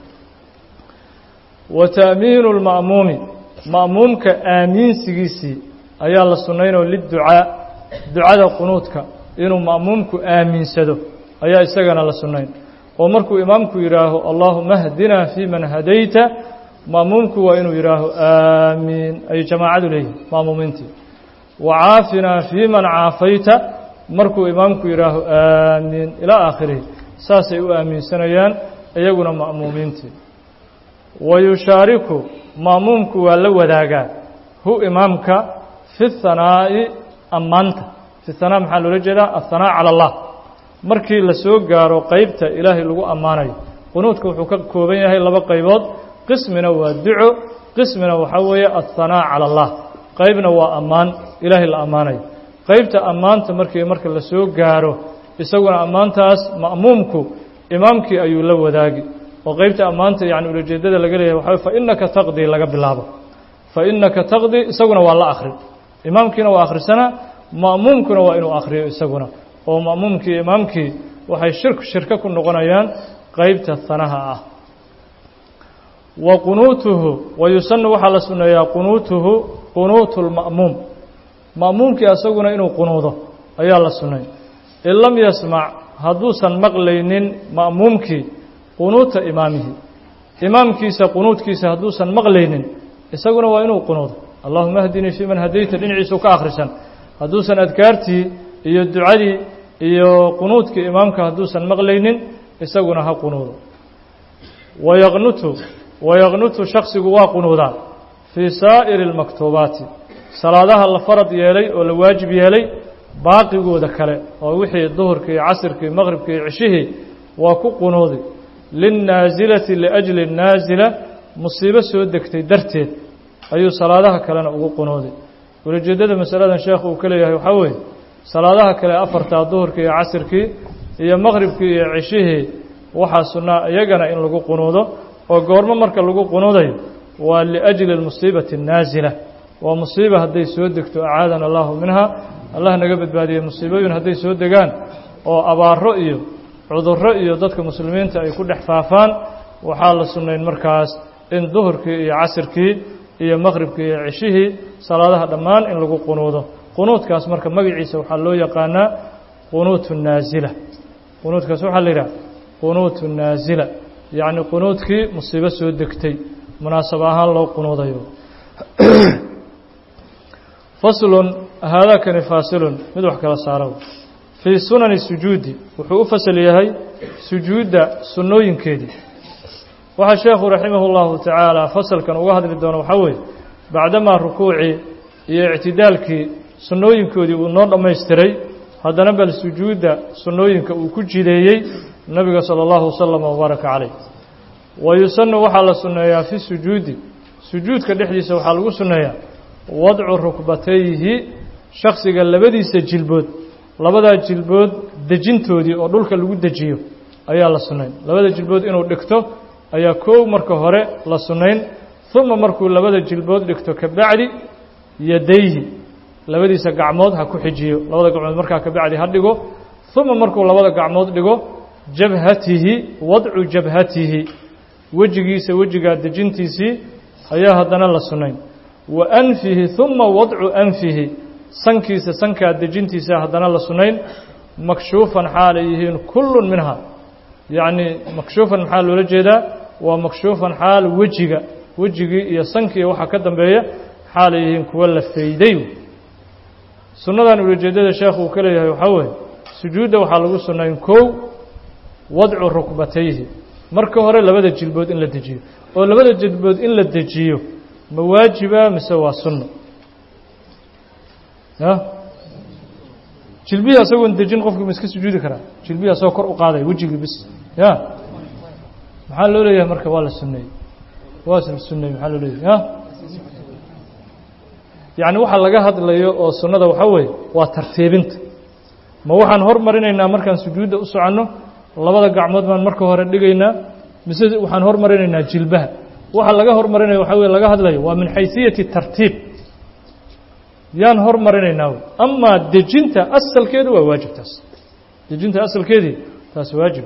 wa ta'miinu lma'muumi ma'muumka aamiinsigiisii ayaa la sunnaynoo liducaa ducada qunuudka inuu ma'muumku aamiinsado ayaa isagana la sunnayn oo markuu imaamku yidhaaho allaahuma hdinaa fii man hadayta ma'muumku waa inuu yidhaaho aamiin ay jamaacadu leeyihin ma'muumiintii wa caafinaa fii man caafayta markuu imaamku yidhaaho aamiin ilaa aakhirihi saasay u aaminsanayaan iyaguna ma'muumiintii wa yushaariku ma'muumku waa la wadaagaa hu imaamka fi hanaa'i ammaanta fi hanaa maxaa loola jeedaa ahanaa cala allah markii la soo gaaro qeybta ilaahay lagu ammaanayo qunuudka wuxuu ka kooban yahay laba qaybood qismina waa duco qismina waxaa weeye ahanaa cala allah qaybna waa ammaan ilaahay la ammaanayo qaybta ammaanta markii marka la soo gaaro isaguna ammaantaas ma'muumku imaamkii ayuu la wadaagi oo qaybta ammaanta yani ulajeedada laga leeyahay waxa fa innaka taqdii laga bilaabo fa innaka taqdii isaguna waa la akhri imaamkiina waa akhrisanaa ma'muumkuna waa inuu akhriyo isaguna oo ma'muumkii imaamkii waxay shirk shirko ku noqonayaan qaybta hanaha ah wa qunuutuhu wa yusanu waxaa la sunneeyaa qunuutuhu qunuutu lma'muum ma'muumkii asaguna inuu qunuudo ayaa la sunnay in lam yasmac hadduusan maqlaynin ma'muumkii qunuuta imaamihi imaamkiisa qunuudkiisa hadduusan maqlaynin isaguna waa inuu qunuudo allahuma ahdinii fii man hadayta dhinaciisuu ka akhrisan hadduusan adkaartii iyo ducadii iyo qunuudkii imaamka hadduusan maqlaynin isaguna ha qunuudo wayaqnutu wayaqnutu shaksigu waa qunuudaa fii saa'iri اlmaktuubaati salaadaha la farad yeelay oo la waajib yeelay baaqigooda kale oo wixii duhurkii casirkii maqribkii cishihii waa ku qunuudi linnaasilati liajli naasila musiibo soo degtay darteed ayuu salaadaha kalena ugu qunuudi ulajeeddada masaladan sheekhu uu ka leeyahay waxaa weeye salaadaha kale afartaa duhurkii iyo casirkii iyo maqribkii iyo cishihii waxaa sunnaa iyagana in lagu qunuudo oo goormo marka lagu qunuudayo waa liajli اlmusiibati الnaasila waa musiiba hadday soo degto acaadana allahu minha allah naga badbaadiyey musiibooyin hadday soo degaan oo abaaro iyo cudurro iyo dadka muslimiinta ay ku dhex faafaan waxaa la sunnayn markaas in duhurkii iyo casirkii iyo maqribkii iyo ceshihii salaadaha dhammaan in lagu qunuudo qunuudkaas marka magaciisa waxaa loo yaqaanaa qunuutu naasila qunuudkaas waxaa la yidhaha qunuutu naasila yacni qunuudkii musiibo soo degtay munaasab ahaan loo qunuudayo faslun haadaakani faasilun mid wax kala saaro fii sunani sujuudi wuxuu u fasal yahay sujuudda sunnooyinkeedii waxaa sheekhu raximah اllahu tacaala fasalkan uga hadli doono waxaa weeye bacdamaa rukuucii iyo ictidaalkii sunnooyinkoodii uu noo dhammaystiray haddana bal sujuudda sunnooyinka uu ku jideeyey nabiga salى اllahu waslama wbaaraka calayh wa yusanu waxaa la sunneeyaa fi sujuudi sujuudka dhexdiisa waxaa lagu sunneeyaa wadcu rukbatayhi shaksiga labadiisa jilbood labadaa jilbood dejintoodii oo dhulka lagu dejiyo ayaa la sunnayn labada jilbood inuu dhigto ayaa koow marka hore la sunnayn uma markuu labada jilbood dhigto ka bacdi yadayhi labadiisa gacmood ha ku xijiyo labada gacmood markaa ka bacdi ha dhigo uma markuu labada gacmood dhigo jabhatihi wadcu jabhatihi wejigiisa wejigaa dejintiisii ayaa haddana la sunnayn wa anfihi uma wadcu anfihi sankiisa sankaa dejintiisa haddana la sunnayn makshuufan xaalay yihiin kullun minha yacni makshuufan maxaa loola jeedaa waa makshuufan xaal wejiga wejigii iyo sankii waxaa ka dambeeya xaalay yihiin kuwa la fayday sunnadan ulajeedada sheekhu uu ka leeyahay waxaa weeye sujuudda waxaa lagu sunnayn kow wadcu rukbatayhi marka hore labada jilbood in la dejiyo oo labada jilbood in la dejiyo ma waajiba mise waa sunno ya jilbihii asagoon dejin qofkii ma iska sujuudi karaa jilbihii asagoo kor u qaadaya wejigii bis ya maxaa loo leeyahay marka waa la sunneeyey waa la sunneeyey maxaa loo leeyahay ya yacni waxa laga hadlayo oo sunnada waxaa weeye waa tartiibinta ma waxaan hormarinaynaa markaan sujuudda u soconno labada gacmood baan marka hore dhigaynaa mise waxaan hormarinaynaa jilbaha waxa laga hormarinaya waxaa weye laga hadlayo waa min xaysiyati tartiib yaan hormarinaynaa wy amaa dejinta asalkeedu waa waajib taas dejinta asalkeedii taas waajib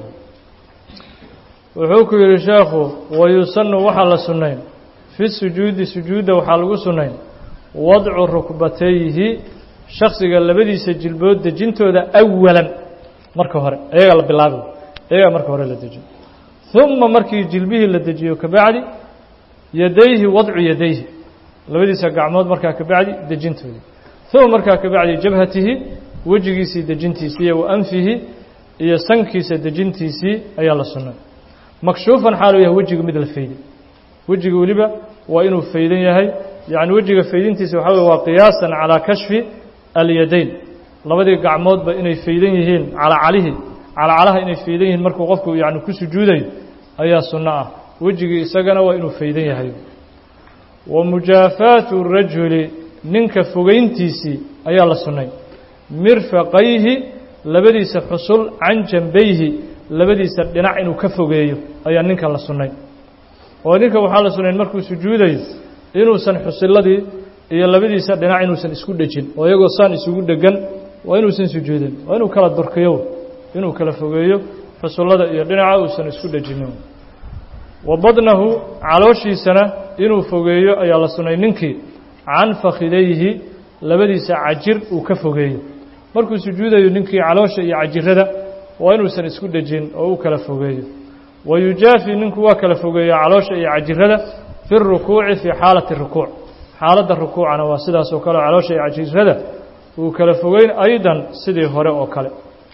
wuxuu ku yihi sheekhu wayusanu waxaa la sunnayn fi sujuudi sujuudda waxaa lagu sunnayn wadcu rukbatayhi shaksiga labadiisa jilbood dejintooda awalan marka hore ayagaa la bilaabi ayagaa marka hore la dejiyo uma markii jilbihii la dejiyo kabacdi yadayhi wadcu yadayhi labadiisa gacmood markaa kabacdi dejintoodii uma markaa kabacdi jabhatihi wejigiisii dejintiisii wa anfihi iyo sankiisa dejintiisii ayaa la sunnay makshuufan xaaluu yahay wejiga mid la fayday wejiga weliba waa inuu faydan yahay yacni wejiga faydintiisa waxaa weye waa qiyaasan calaa kashfi alyadayn labadii gacmoodba inay faydan yihiin calacalihii calacalaha inay faydan yihiin markuu qofku yani ku sujuudayo ayaa sunno ah wejigii isagana waa inuu faydan yahay wa mujaafaatu rajuli ninka fogeyntiisii ayaa la sunnay mirfaqayhi labadiisa xusul can jambayhi labadiisa dhinac inuu ka fogeeyo ayaa ninka la sunnay oo ninka waxaa la sunnayn markuu sujuudayo inuusan xusilladii iyo labadiisa dhinac inuusan isku dhejin oo iyagoo saan isugu dhegan waa inuusan sujuudin waa inuu kala durkiyo inuu kala fogeeyo xusullada iyo dhinaca uusan isku dhejinin wa badnahu calooshiisana inuu fogeeyo ayaa la sunnay ninkii can fakhidayhi labadiisa cajir uu ka fogeeyo markuu sujuudayo ninkii caloosha iyo cajirada waa inuusan isku dhejin oo u kala fogeeyo wa yujaafi ninku waa kala fogeeya caloosha iyo cajirada fi rukuuci fii xaalati rukuuc xaaladda rukuucana waa sidaas oo kale caloosha iyo cajirada uu kala fogeyn aydan sidii hore oo kale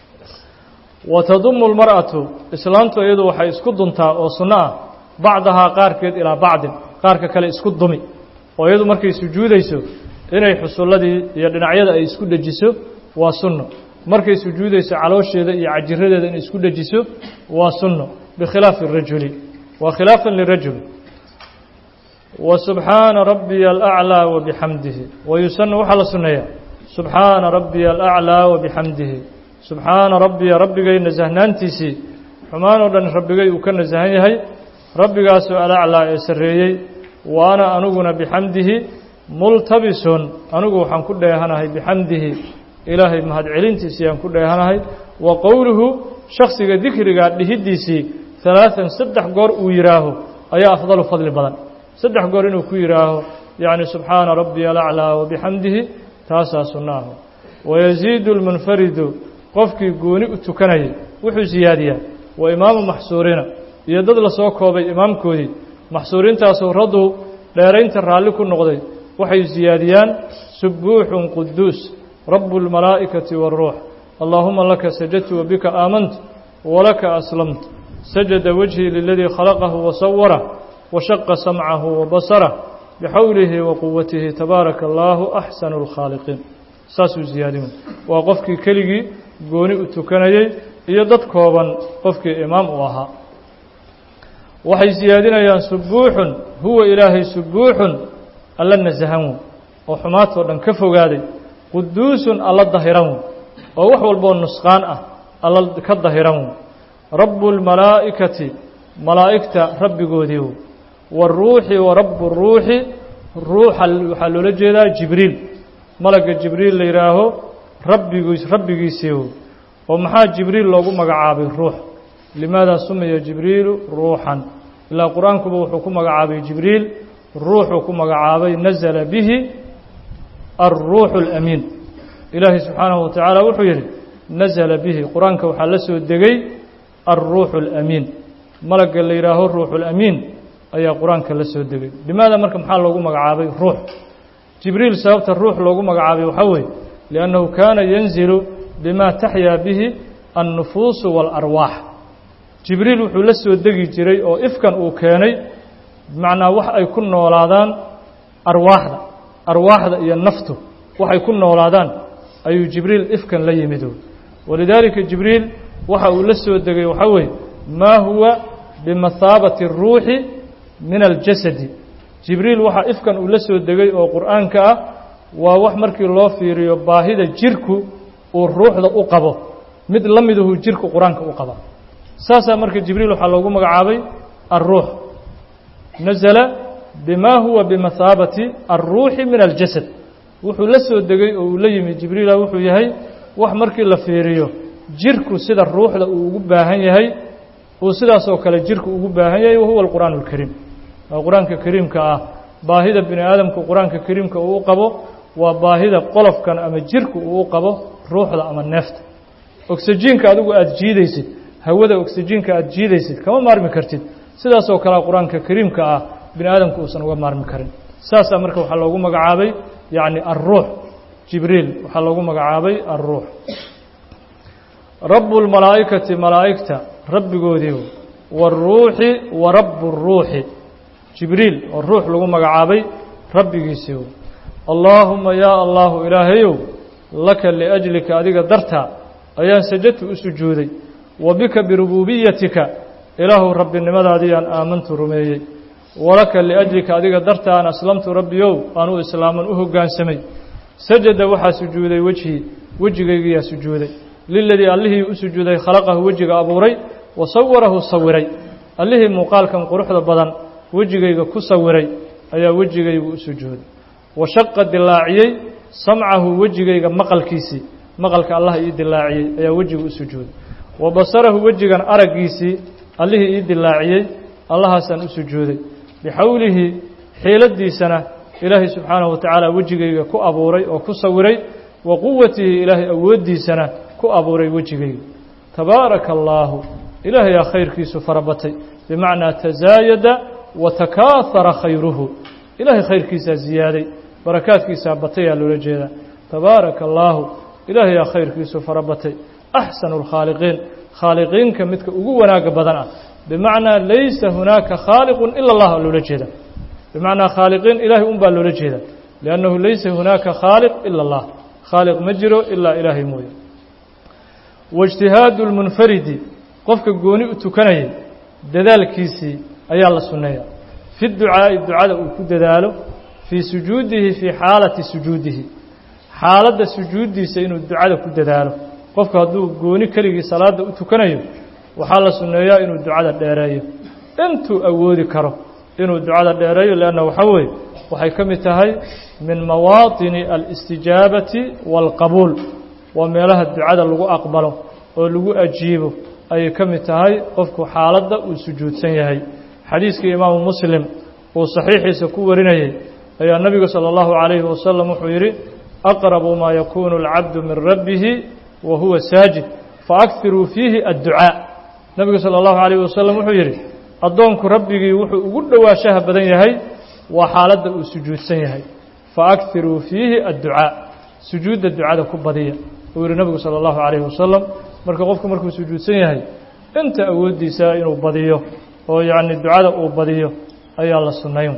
wa tadumu lmar'atu islaamtu iyadu waxay isku duntaa oo sunno ah bacdahaa qaarkeed ilaa bacdin qaarka kale isku dumi oo iyadu markay sujuudayso inay xusulladii iyo dhinacyada ay isku dhejiso waa sunno markay sujuudayso caloosheeda iyo cajiradeeda inay isku dhejiso waa sunno bikhilaafi rajuli waa khilaafan lirajul wa subxaana rabbiya alaclaa wa bixamdihi wa yusanu waxaa la sunneeyaa subxaana rabbiya alaclaa wa bixamdihi subxaana rabbiya rabbigay nasahnaantiisii xumaan oo dhan rabbigay uu ka nasahan yahay rabbigaasoo alaclaa ee sarreeyey wa ana aniguna bixamdihi multabisun anigu waxaan ku dheehanahay bixamdihi ilaahay mahadcelintiisii aan ku dheehanahay wa qowluhu shaksiga dikrigaa dhihiddiisii halaatan saddex goor uu yidhaaho ayaa afdalu fadli badan saddex goor inuu ku yidhaaho yacni subxaana rabbiya alaclaa wabixamdihi taasaa sunno ah wayasiidu lmunfaridu qofkii gooni u tukanayay wuxuu siyaadiyaa wa imaamu maxsuuriina iyo dad lasoo koobay imaamkoodii maxsuuriintaasoo raduu dheeraynta raalli ku noqday waxay siyaadiyaan subuuxun quduus rabu اlmalaa'ikati wاlruux allaahuma laka sajadtu wabika aamantu walaka aslamtu sajada wajhii liladii khalaqahu wasawarah washaqa samcahu wabasarah bixawlihi wa quwatihi tabaaraka allaahu axsanu اlkhaaliqiin saasuu siyaadin waa qofkii keligii gooni u tukanayey iyo dad kooban qofkii imaam u ahaa waxay siyaadinayaan subuuxun huwa ilaahay subuuxun alla nasahan wey oo xumaatoo dhan ka fogaaday quduusun alla dahiran wey oo wax walboo nusqaan ah alla ka dahiran wey rabu اlmalaa'ikati malaa'igta rabbigoodii wey waaruuxi wa rabu ruuxi ruuxa waxaa loola jeedaa jibriil malagga jibriil la yidhaaho rabbigiis rabbigiisii wey oo maxaa jibriil loogu magacaabay ruux limaada sumiya jibriilu ruuxan ilaa qur-aankuba wuxuu ku magacaabay jibriil ruuxuu ku magacaabay nazala bihi alruuxu alamiin ilaahay subxaanahu watacaala wuxuu yidhi nazala bihi qur-aanka waxaa la soo degay alruuxu alamiin malagga la yidhaaho ruuxulamiin ayaa qur-aanka la soo degay limaada marka maxaa loogu magacaabay ruux jibriil sababta ruux loogu magacaabay waxaa weeye liannahu kaana yanzilu bima taxyaa bihi annufuusu waalarwaax jibriil wuxuu la soo degi jiray oo ifkan uu keenay bimacnaa wax ay ku noolaadaan arwaaxda arwaaxda iyo naftu waxay ku noolaadaan ayuu jibriil ifkan la yimido walidaalika jibriil waxa uu la soo degay waxaa weeye maa huwa bimathaabati اruuxi min aljasadi jibriil waxaa ifkan uu la soo degay oo qur'aanka ah waa wax markii loo fiiriyo baahida jirku uu ruuxda u qabo mid la miduhu jirku qur-aanka u qaba saasaa marka jibriil waxaa loogu magacaabay alruux nazala bima huwa bimathaabati alruuxi min aljasad wuxuu la soo degay oo uu la yimi jibriila wuxuu yahay wax markii la fiiriyo jirku sida ruuxda uu ugu baahan yahay uu sidaasoo kale jirku ugu baahan yahay wahuwa alqur'aan alkariim waa qur-aanka kariimka ah baahida bini aadamku qur-aanka kariimka uu u qabo waa baahida qolofkan ama jirku uu u qabo ruuxda ama neefta oksijiinka adigu aada jiidaysid hawada oksijiinka aada jiidaysid kama maarmi kartid sidaasoo kalea qur-aanka kariimka ah bini aadamku uusan uga maarmi karin saasaa marka waxaa loogu magacaabay yacni alruux jibriil waxaa loogu magacaabay alruux rabu lmalaa'ikati malaa'igta rabbigoodii waaruuxi wa rabu ruuxi jibriil oo ruux lagu magacaabay rabbigiisii allaahuma yaa allaahu ilaahayow laka liajlika adiga dartaa ayaan sajadtu u sujuuday wa bika birubuubiyatika ilaahu rabbinimadaadiyaan aamantu rumeeyey walaka liajlika adiga dartaan aslamtu rabbiyow aanuu islaaman u hoggaansamay sajada waxaa sujuuday wejhii wejigaygiyaa sujuuday liladii allihii u sujuuday khalaqahu wejiga abuuray wa sawarahu sawiray allihii muuqaalkan quruxda badan wejigayga ku sawiray ayaa wejigaygu u sujuuday wa shaqa dilaaciyey samcahu wejigayga maqalkiisii maqalka allah ii dilaaciyey ayaa wejiga u sujuuday wa basarahu wejigan araggiisii allihii ii dilaaciyey allahaasaan u sujuuday bixawlihi xiiladiisana ilaahay subxaanahu wa tacaala wejigayga ku abuuray oo ku sawiray wa quwatihi ilaahay awooddiisana ku abuuray wejigayga tabaaraka allaahu ilaahayaa khayrkiisu farabatay bimacnaa tasaayada wa takaahara khayruhu ilaahay khayrkiisaa ziyaaday barakaadkiisaa batayaa loola jeedaa tabaaraka allaahu ilaahayaa khayrkiisu farabatay axsanu lkhaaliqiin khaaliqiinka midka ugu wanaagga badan ah bimacnaa laysa hunaaka khaaliqun ila allah loola jeeda bimacnaa khaaliqiin ilaahay un baa loola jeeda liannahu laysa hunaaka khaaliq ila allah khaaliq ma jiro ilaa ilaahay mooye waijtihaadu lmunfaridi qofka gooni u tukanayay dadaalkiisii ayaa la sunneeya fi ducaa'i ducada uu ku dadaalo fii sujuudihi fii xaalati sujuudihi xaaladda sujuuddiisa inuu ducada ku dadaalo qofku hadduu gooni keligii salaadda u tukanayo waxaa la sunneeyaa inuu ducada dheereeyo intuu awoodi karo inuu ducada dheereeyo leanna waxaa weeye waxay ka mid tahay min mawaatini alistijaabati waalqabuul waa meelaha ducada lagu aqbalo oo lagu ajiibo ayay ka mid tahay qofku xaaladda uu sujuudsan yahay xadiiskii imaamu muslim uu saxiixiisa ku warinayey ayaa nebigu salى اllahu عalayhi wasalam wuxuu yidhi aqrabu maa yakunu اlcabdu min rabbihi wa huwa saajid faakiruu fiihi adducaa nebigu salى اllahu عalayh wasalam wuxuu yidhi addoonku rabbigii wuxuu ugu dhowaanshaha badan yahay waa xaaladda uu sujuudsan yahay faakiruu fiihi adducaa sujuudda ducada ku badiya uu yihi nebigu salى اllahu عalayhi wasalam marka qofku markuu sujuudsan yahay inta awooddiisa inuu badiyo oo yacni ducada uu badiyo ayaa la sunnayn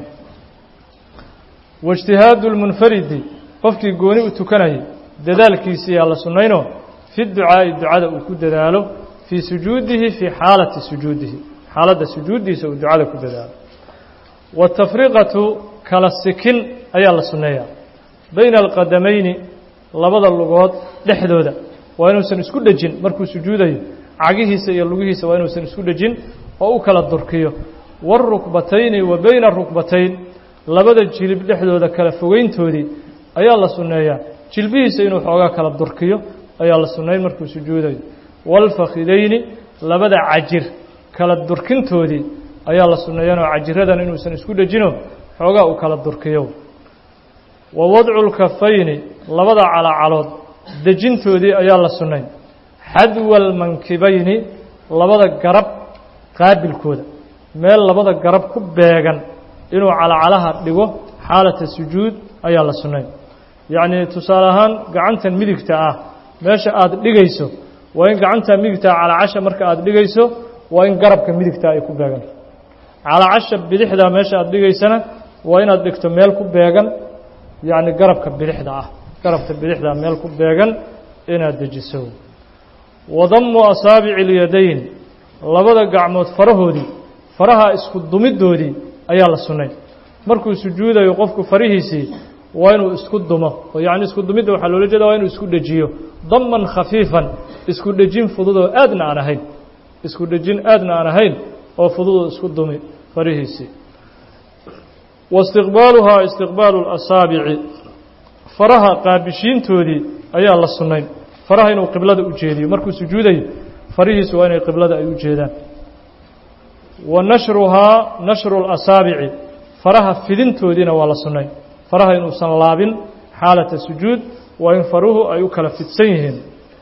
waijtihaadu lmunfaridi qofkii gooni u tukanayay dadaalkiisiyaa la sunnaynoo fi ducaa'i ducada uu ku dadaalo fii sujuudihi fii xaalati sujuudihi xaaladda sujuuddiisa uu ducada ku dadaalo waatafriqatu kala sikin ayaa la sunneeyaa bayna alqadamayni labada lugood dhexdooda waa inuusan isku dhejin markuu sujuudayo cagihiisa iyo lugihiisa waa inuusan isku dhejin oo u kala durkiyo wاlrukbatayni wa bayna arukbatayn labada jilib dhexdooda kala fogeyntoodii ayaa la sunneeyaa jilbihiisa inuu xoogaa kala durkiyo ayaa la sunnayn markuu sujuudayo wاlfakidayni labada cajir kala durkintoodii ayaa la sunneeyanoo cajiradan inuusan isku dhejino xoogaa uu kala durkiyo wa wadcu lkafayni labada calacalood dejintoodii ayaa la sunnayn xadwa almankibayni labada garab qaabilkooda meel labada garab ku beegan inuu calacalaha dhigo xaalata sujuud ayaa la sunnayn yacnii tusaale ahaan gacantan midigta ah meesha aada dhigayso waa in gacanta midigtaa calacasha marka aada dhigayso waa in garabka midigtaa ay ku beeganto calacasha bidixdaa meesha aada dhigaysana waa inaad dhigto meel ku beegan yacni garabka bidixda ah garabka bidixdaa meel ku beegan inaad dejiso wadammu asaabici اlyadayn labada gacmood farahoodii faraha isku dumiddoodii ayaa la sunnay markuu sujuudayo qofku farihiisii waa inuu isku dumo oo yacni isku dumidda waxaa loola jeeda waa inuu isku dhejiyo daman khafiifan isku dhejin fududoo aadna aan ahayn isku dhejin aadna aan ahayn oo fududoo isku dumi farihiisii waistiqbaaluhaa istiqbaalu اlasaabici faraha qaabishiintoodii ayaa la sunnayn faraha inuu qiblada u jeediyo markuu sujuudayo farihiisu waa inay qiblada ay u jeedaan wa nashruhaa nashru اlasaabici faraha fidintoodiina waa la sunnayn faraha inuusan laabin xaalata sujuud waa in faruhu ay u kala fidsan yihiin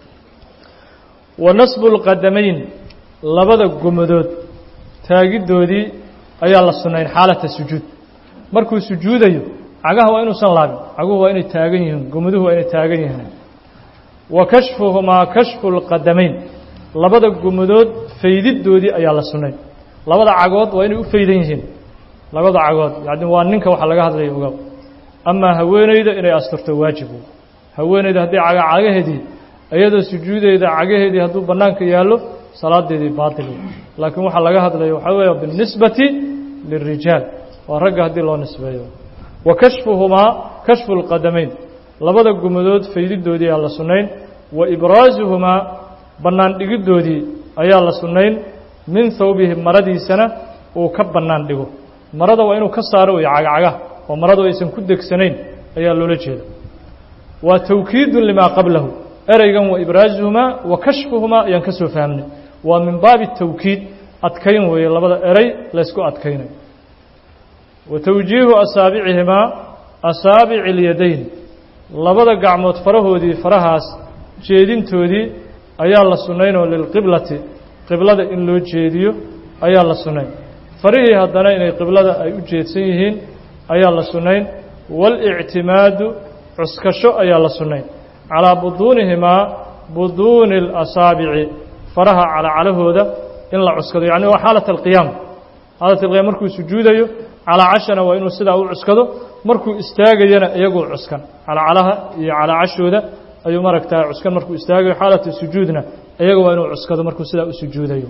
wa nasbu اlqadamayn labada gomadood taagiddoodii ayaa la sunnayn xaalata sujuud markuu sujuudayo cagaha waa inuusan laabin caguhu waa inay taagan yihiin gomaduhu waa inay taagan yihiin wa kashfuhumaa kashfu اlqadamayn labada gomadood faydiddoodii ayaa la sunnay labada cagood waa inay u faydan yihiin labada cagood yani waa ninka waxa laga hadlaya ogaw amaa haweeneyda inay asturto waajibu haweeneyda haddii caga cagaheedii iyadoo sujuudeeda cagaheedii hadduu bannaanka yaallo salaadeedii baatil laakiin waxaa laga hadlaya waxaa weeya biاlnisbati lilrijaal waa ragga haddii loo nisbeeyo wa kashfuhumaa kashfu اlqadamayn labada gumadood faydidoodii ayaa la sunnayn wa ibraasuhumaa bannaan dhigiddoodii ayaa la sunnayn min hawbihi maradiisana uu ka bannaan dhigo marada waa inuu ka saaro iyo cagacagaha oo maradu aysan ku degsanayn ayaa loola jeeda waa tawkiidun limaa qablahu ereygan wa ibraasuhumaa wa kashfuhumaa ayaan ka soo fahmnay waa min baabi tawkiid adkayn weeye labada erey laysku adkaynayo wa tawjiihu asaabicihimaa asaabici اlyadayn labada gacmood farahoodii farahaas jeedintoodii ayaa la sunnaynoo lilqiblati qiblada in loo jeediyo ayaa la sunnayn farihii haddana inay qiblada ay u jeedsan yihiin ayaa la sunnayn waalictimaadu cuskasho ayaa la sunnayn calaa buduunihimaa buduuni اlasaabici faraha calacalahooda in la cuskado yacni waa xaalat alqiyaam xaalat alqiyaam markuu sujuudayo calaacashana waa inuu sidaa u cuskado markuu istaagayana iyagoo cuskan calacalaha iyo calaacashooda ayuu maragtaa cuskan markuu istaagayo xaalata sujuudna iyaga waa inuu cuskado markuu sidaa u sujuudayo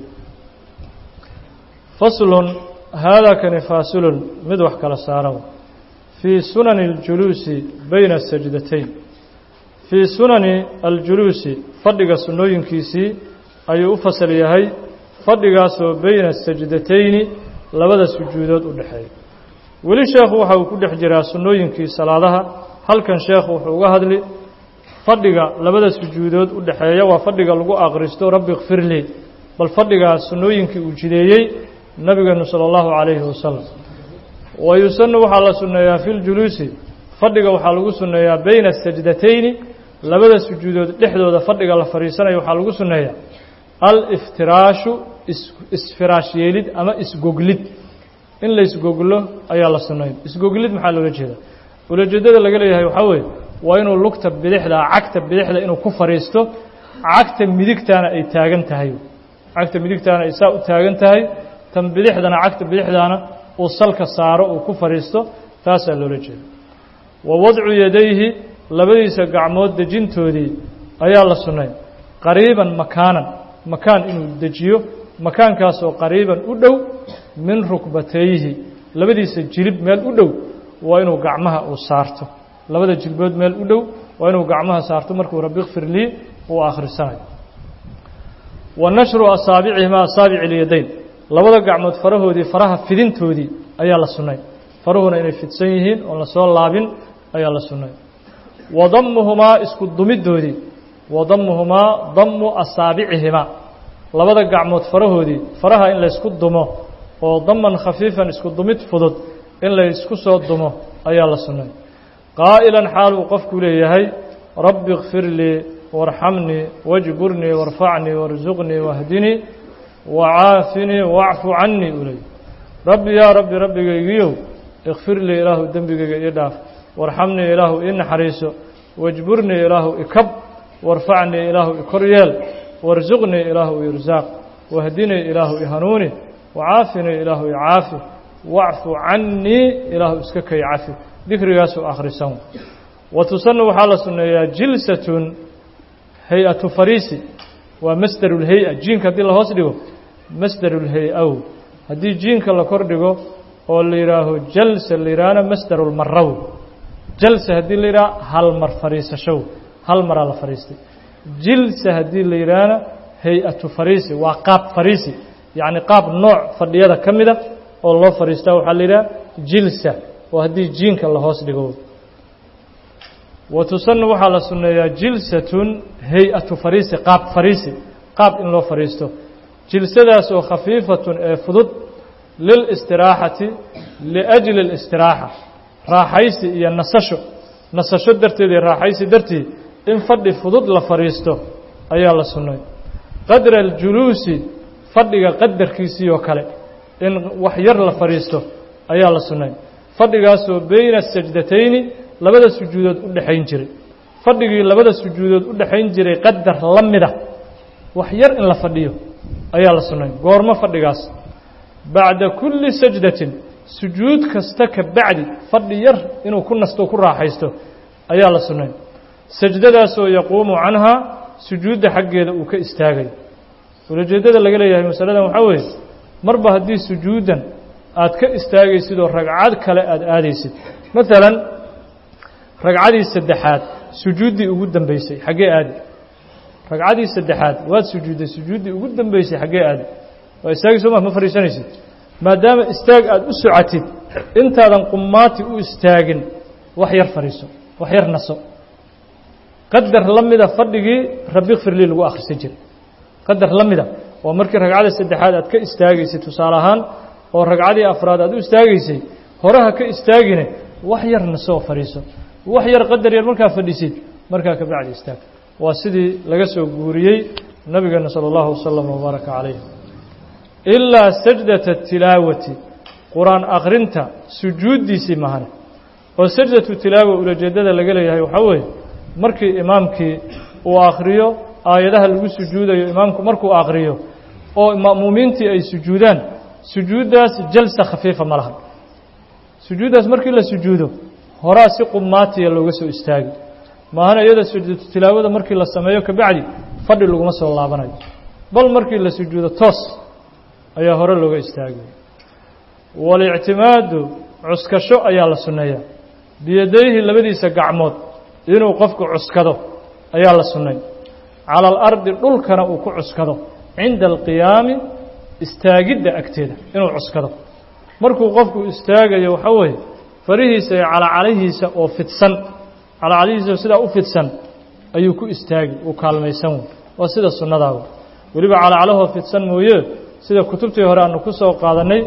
faslun haadaa kani faasilun mid wax kala saara fii sunani اljuluusi bayna sajdatayn fii sunani aljuluusi fadhiga sunnooyinkiisii ayuu u fasal yahay fadhigaasoo bayna sajdatayni labada sujuudood u dhexeeya weli sheekhu waxa uu ku dhex jiraa sunnooyinkii salaadaha halkan sheekhu wuxuu uga hadli fadhiga labada sujuudood u dhexeeya waa fadhiga lagu akhristo rabbi kfirlii bal fadhigaa sunnooyinkii uu jideeyey nabigeenu salى اllahu calayhi wasalam wa yusanu waxaa la sunneeyaa fi ljuluusi fadhiga waxaa lagu sunneeyaa bayna sajdatayni labada sujuudood dhexdooda fadhiga la fadhiisanayo waxaa lagu sunneeyaa aliftiraashu isfiraash yeelid ama isgoglid in la isgoglo ayaa la sunnayn isgoglid maxaa loola jeedaa ulajeedada laga leeyahay waxaa weeye waa inuu lugta bidixda cagta bidixda inuu ku fadhiisto cagta midigtaana ay taagan tahay cagta midigtaana ay saa u taagan tahay tan bidixdana cagta bidixdaana uu salka saaro uu ku fadhiisto taasaa loola jeeda wa wadcu yadayhi labadiisa gacmood dejintoodii ayaa la sunnayn qariiban makaanan makaan inuu dejiyo makaankaasoo qariiban u dhow min rukbatayhi labadiisa jilib meel u dhow waa inuu gacmaha uu saarto labada jilbood meel u dhow waa inuu gacmaha saarto markuu rabbi kfir lii uu akhrisanayo wa nashru asaabicihimaa asaabici ilyadayn labada gacmood farahoodii faraha fidintoodii ayaa la sunnay faruhuna inay fidsan yihiin oon la soo laabin ayaa la sunnay wa dammuhumaa isku dumiddoodii wa dammuhumaa dammu asaabicihimaa labada gacmood farahoodii faraha in laysku dumo oo daman khafiifan isku dumid fudud in laysku soo dumo ayaa la sunnay qaa'ilan xaal uu qofku leeyahay rabbi kfir lii warxamnii wajburnii warfacnii warsuqnii wahdinii wacaafinii wacfu cannii uu leeyahy rabbi yaa rabbi rabbigaygiyow ikfir lii ilaahu dembigayga ii dhaaf warxamnii ilaahu ii naxariiso wajburnii ilaahu ikab warfacnii ilaahu ikor yeel warsuqnii ilaahu irsaaq wahdinii ilaahu ihanuuni wacaafinii ilaahu icaafi wacfu cannii ilaahu iska kay cafi dikrigaasuu akhrisan wa tusanu waxaa la sunneeyaa jilsatun hay-atu fariisi waa masdaru lhay-a jiinka haddii la hoos dhigo masdaru lhay-aw haddii jiinka la kor dhigo oo la yidhaaho jalsa la yidhaahna masdaru lmaraw jalsa haddii la yidhaha hal mar fadhiisashow hal maraa la fadhiistay jilsa haddii la yidhaahna hay-atu fariisi waa qaab fariisi yacni qaab nooc fadhiyada ka mida oo loo fadhiistaa waxaa la yidhaha jilsa oo haddii jiinka la hoos dhigo wa tusanu waxaa la sunneeyaa jilsatun hay-atu fariisi qaab fariisi qaab in loo fadhiisto jilsadaas oo khafiifatun ee fudud lilistiraaxati liajli اlistiraaxa raaxaysi iyo nasasho nasasho darteed iyo raaxaysi dartii in fadhi fudud la fadhiisto ayaa la sunnay qadra aljuluusi fadhiga qadarkiisii oo kale in wax yar la fadhiisto ayaa la sunnay fadhigaasoo beyna sajdatayni labada sujuudood u dhexayn jiray fadhigii labada sujuudood u dhexayn jiray qadar la mida wax yar in la fadhiyo ayaa la sunnay goormo fadhigaas bacda kulli sajdatin sujuud kasta ka bacdi fadhi yar inuu ku nasto ku raaxaysto ayaa la sunnay sajdadaasoo yaquumu canhaa sujuudda xaggeeda uu ka istaagayo ulajeeddada laga leeyahay masaladan waxaa weeye marba haddii sujuuddan aad ka istaagaysid oo ragcad kale aada aadaysid maalan ragcadii saddexaad sujuuddii ugu dambeysay xaggee aadi ragcadii saddexaad waad sujuudday sujuuddii ugu dambeysay xaggee aadi waa istaagi soo ma ma fadhiisanaysid maadaama istaag aada u socotid intaadan qumaati u istaagin wax yar fadhiiso wax yar naso qadar la mida fadhigii rabbi kfirlii lagu akhrisan jiray qadar la mida oo markii ragcadii saddexaad aad ka istaagaysay tusaale ahaan oo ragcadii afraad aad u istaagaysay horeha ka istaagine wax yar nasoo fadhiiso wax yar qadar yar markaa fadhisid markaa ka bacdi istaag waa sidii laga soo guuriyey nabigeena salى اllahu wasalam wbaaraka calayh ilaa sajdata tilaawati qur-aan akrinta sujuuddiisii mahane oo sajdatu tilaawa ulajeeddada laga leeyahay waxaa weeye markii imaamkii uu akhriyo aayadaha lagu sujuudayo imaamku markuu akhriyo oo ma'muumiintii ay sujuudaan sujuuddaas jalsa khafiifa ma laha sujuuddaas markii la sujuudo horaa si qumaatiya looga soo istaagi maahana iyada sujuudu tilaawada markii la sameeyo kabacdi fadhi laguma soo laabanayo bal markii la sujuudo toos ayaa hore looga istaagay walictimaadu cuskasho ayaa la sunneeyaa biyadayhi labadiisa gacmood inuu qofku cuskado ayaa la sunnay cala alardi dhulkana uu ku cuskado cinda alqiyaami istaagidda agteeda inuu cuskado markuu qofku istaagayo waxaa weeye farihiisa iyo calacalihiisa oo fidsan calacalihiisa sidaa u fidsan ayuu ku istaagi uu kaalmaysan wey waa sida sunnadaaba weliba calacalahoo fidsan mooye sida kutubtii hore aanu ku soo qaadannay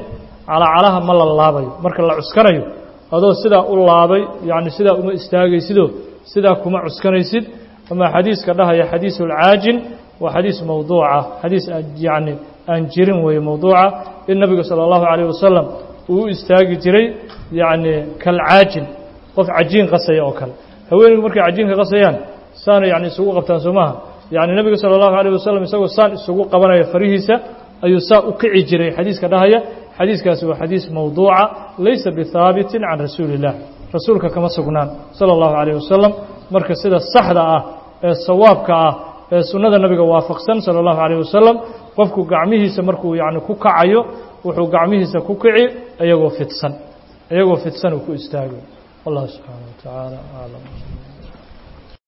calacalaha ma la laabayo marka la cuskanayo adoo sidaa u laabay yacni sidaa uma istaagaysidoo sidaa kuma cuskanaysid ama xadiiska dhahaya xadiisu alcaajin waa xadiis mawduuca xadiis yacni aan jirin weeye mawduuca in nabiga sala allahu calayh wasalam uu u istaagi jiray yacni kalcaajin qof cajiin qasaya oo kale haweeneygu markay cajiinka qasayaan saana yani isugu qabtaan soo maaha yani nebiga sala allahu alayh wasalam isagoo saan isugu qabanaya farihiisa ayuu saa u kici jiray xadiiska dhahaya xadiiskaasi waa xadiis mawduuca laysa bihaabitin can rasuuli illah rasuulka kama sugnaan sala allahu calayh wasalam marka sida saxda ah ee sawaabka ah ee sunnada nabiga waafaqsan sala allahu calayh wasalam qofku gacmihiisa markuu yani ku kacayo wuxuu gacmihiisa ku kici iyagoo fidsan iyagoo fidsan uu ku istaagay wallahu subxaana wa tacaala aclam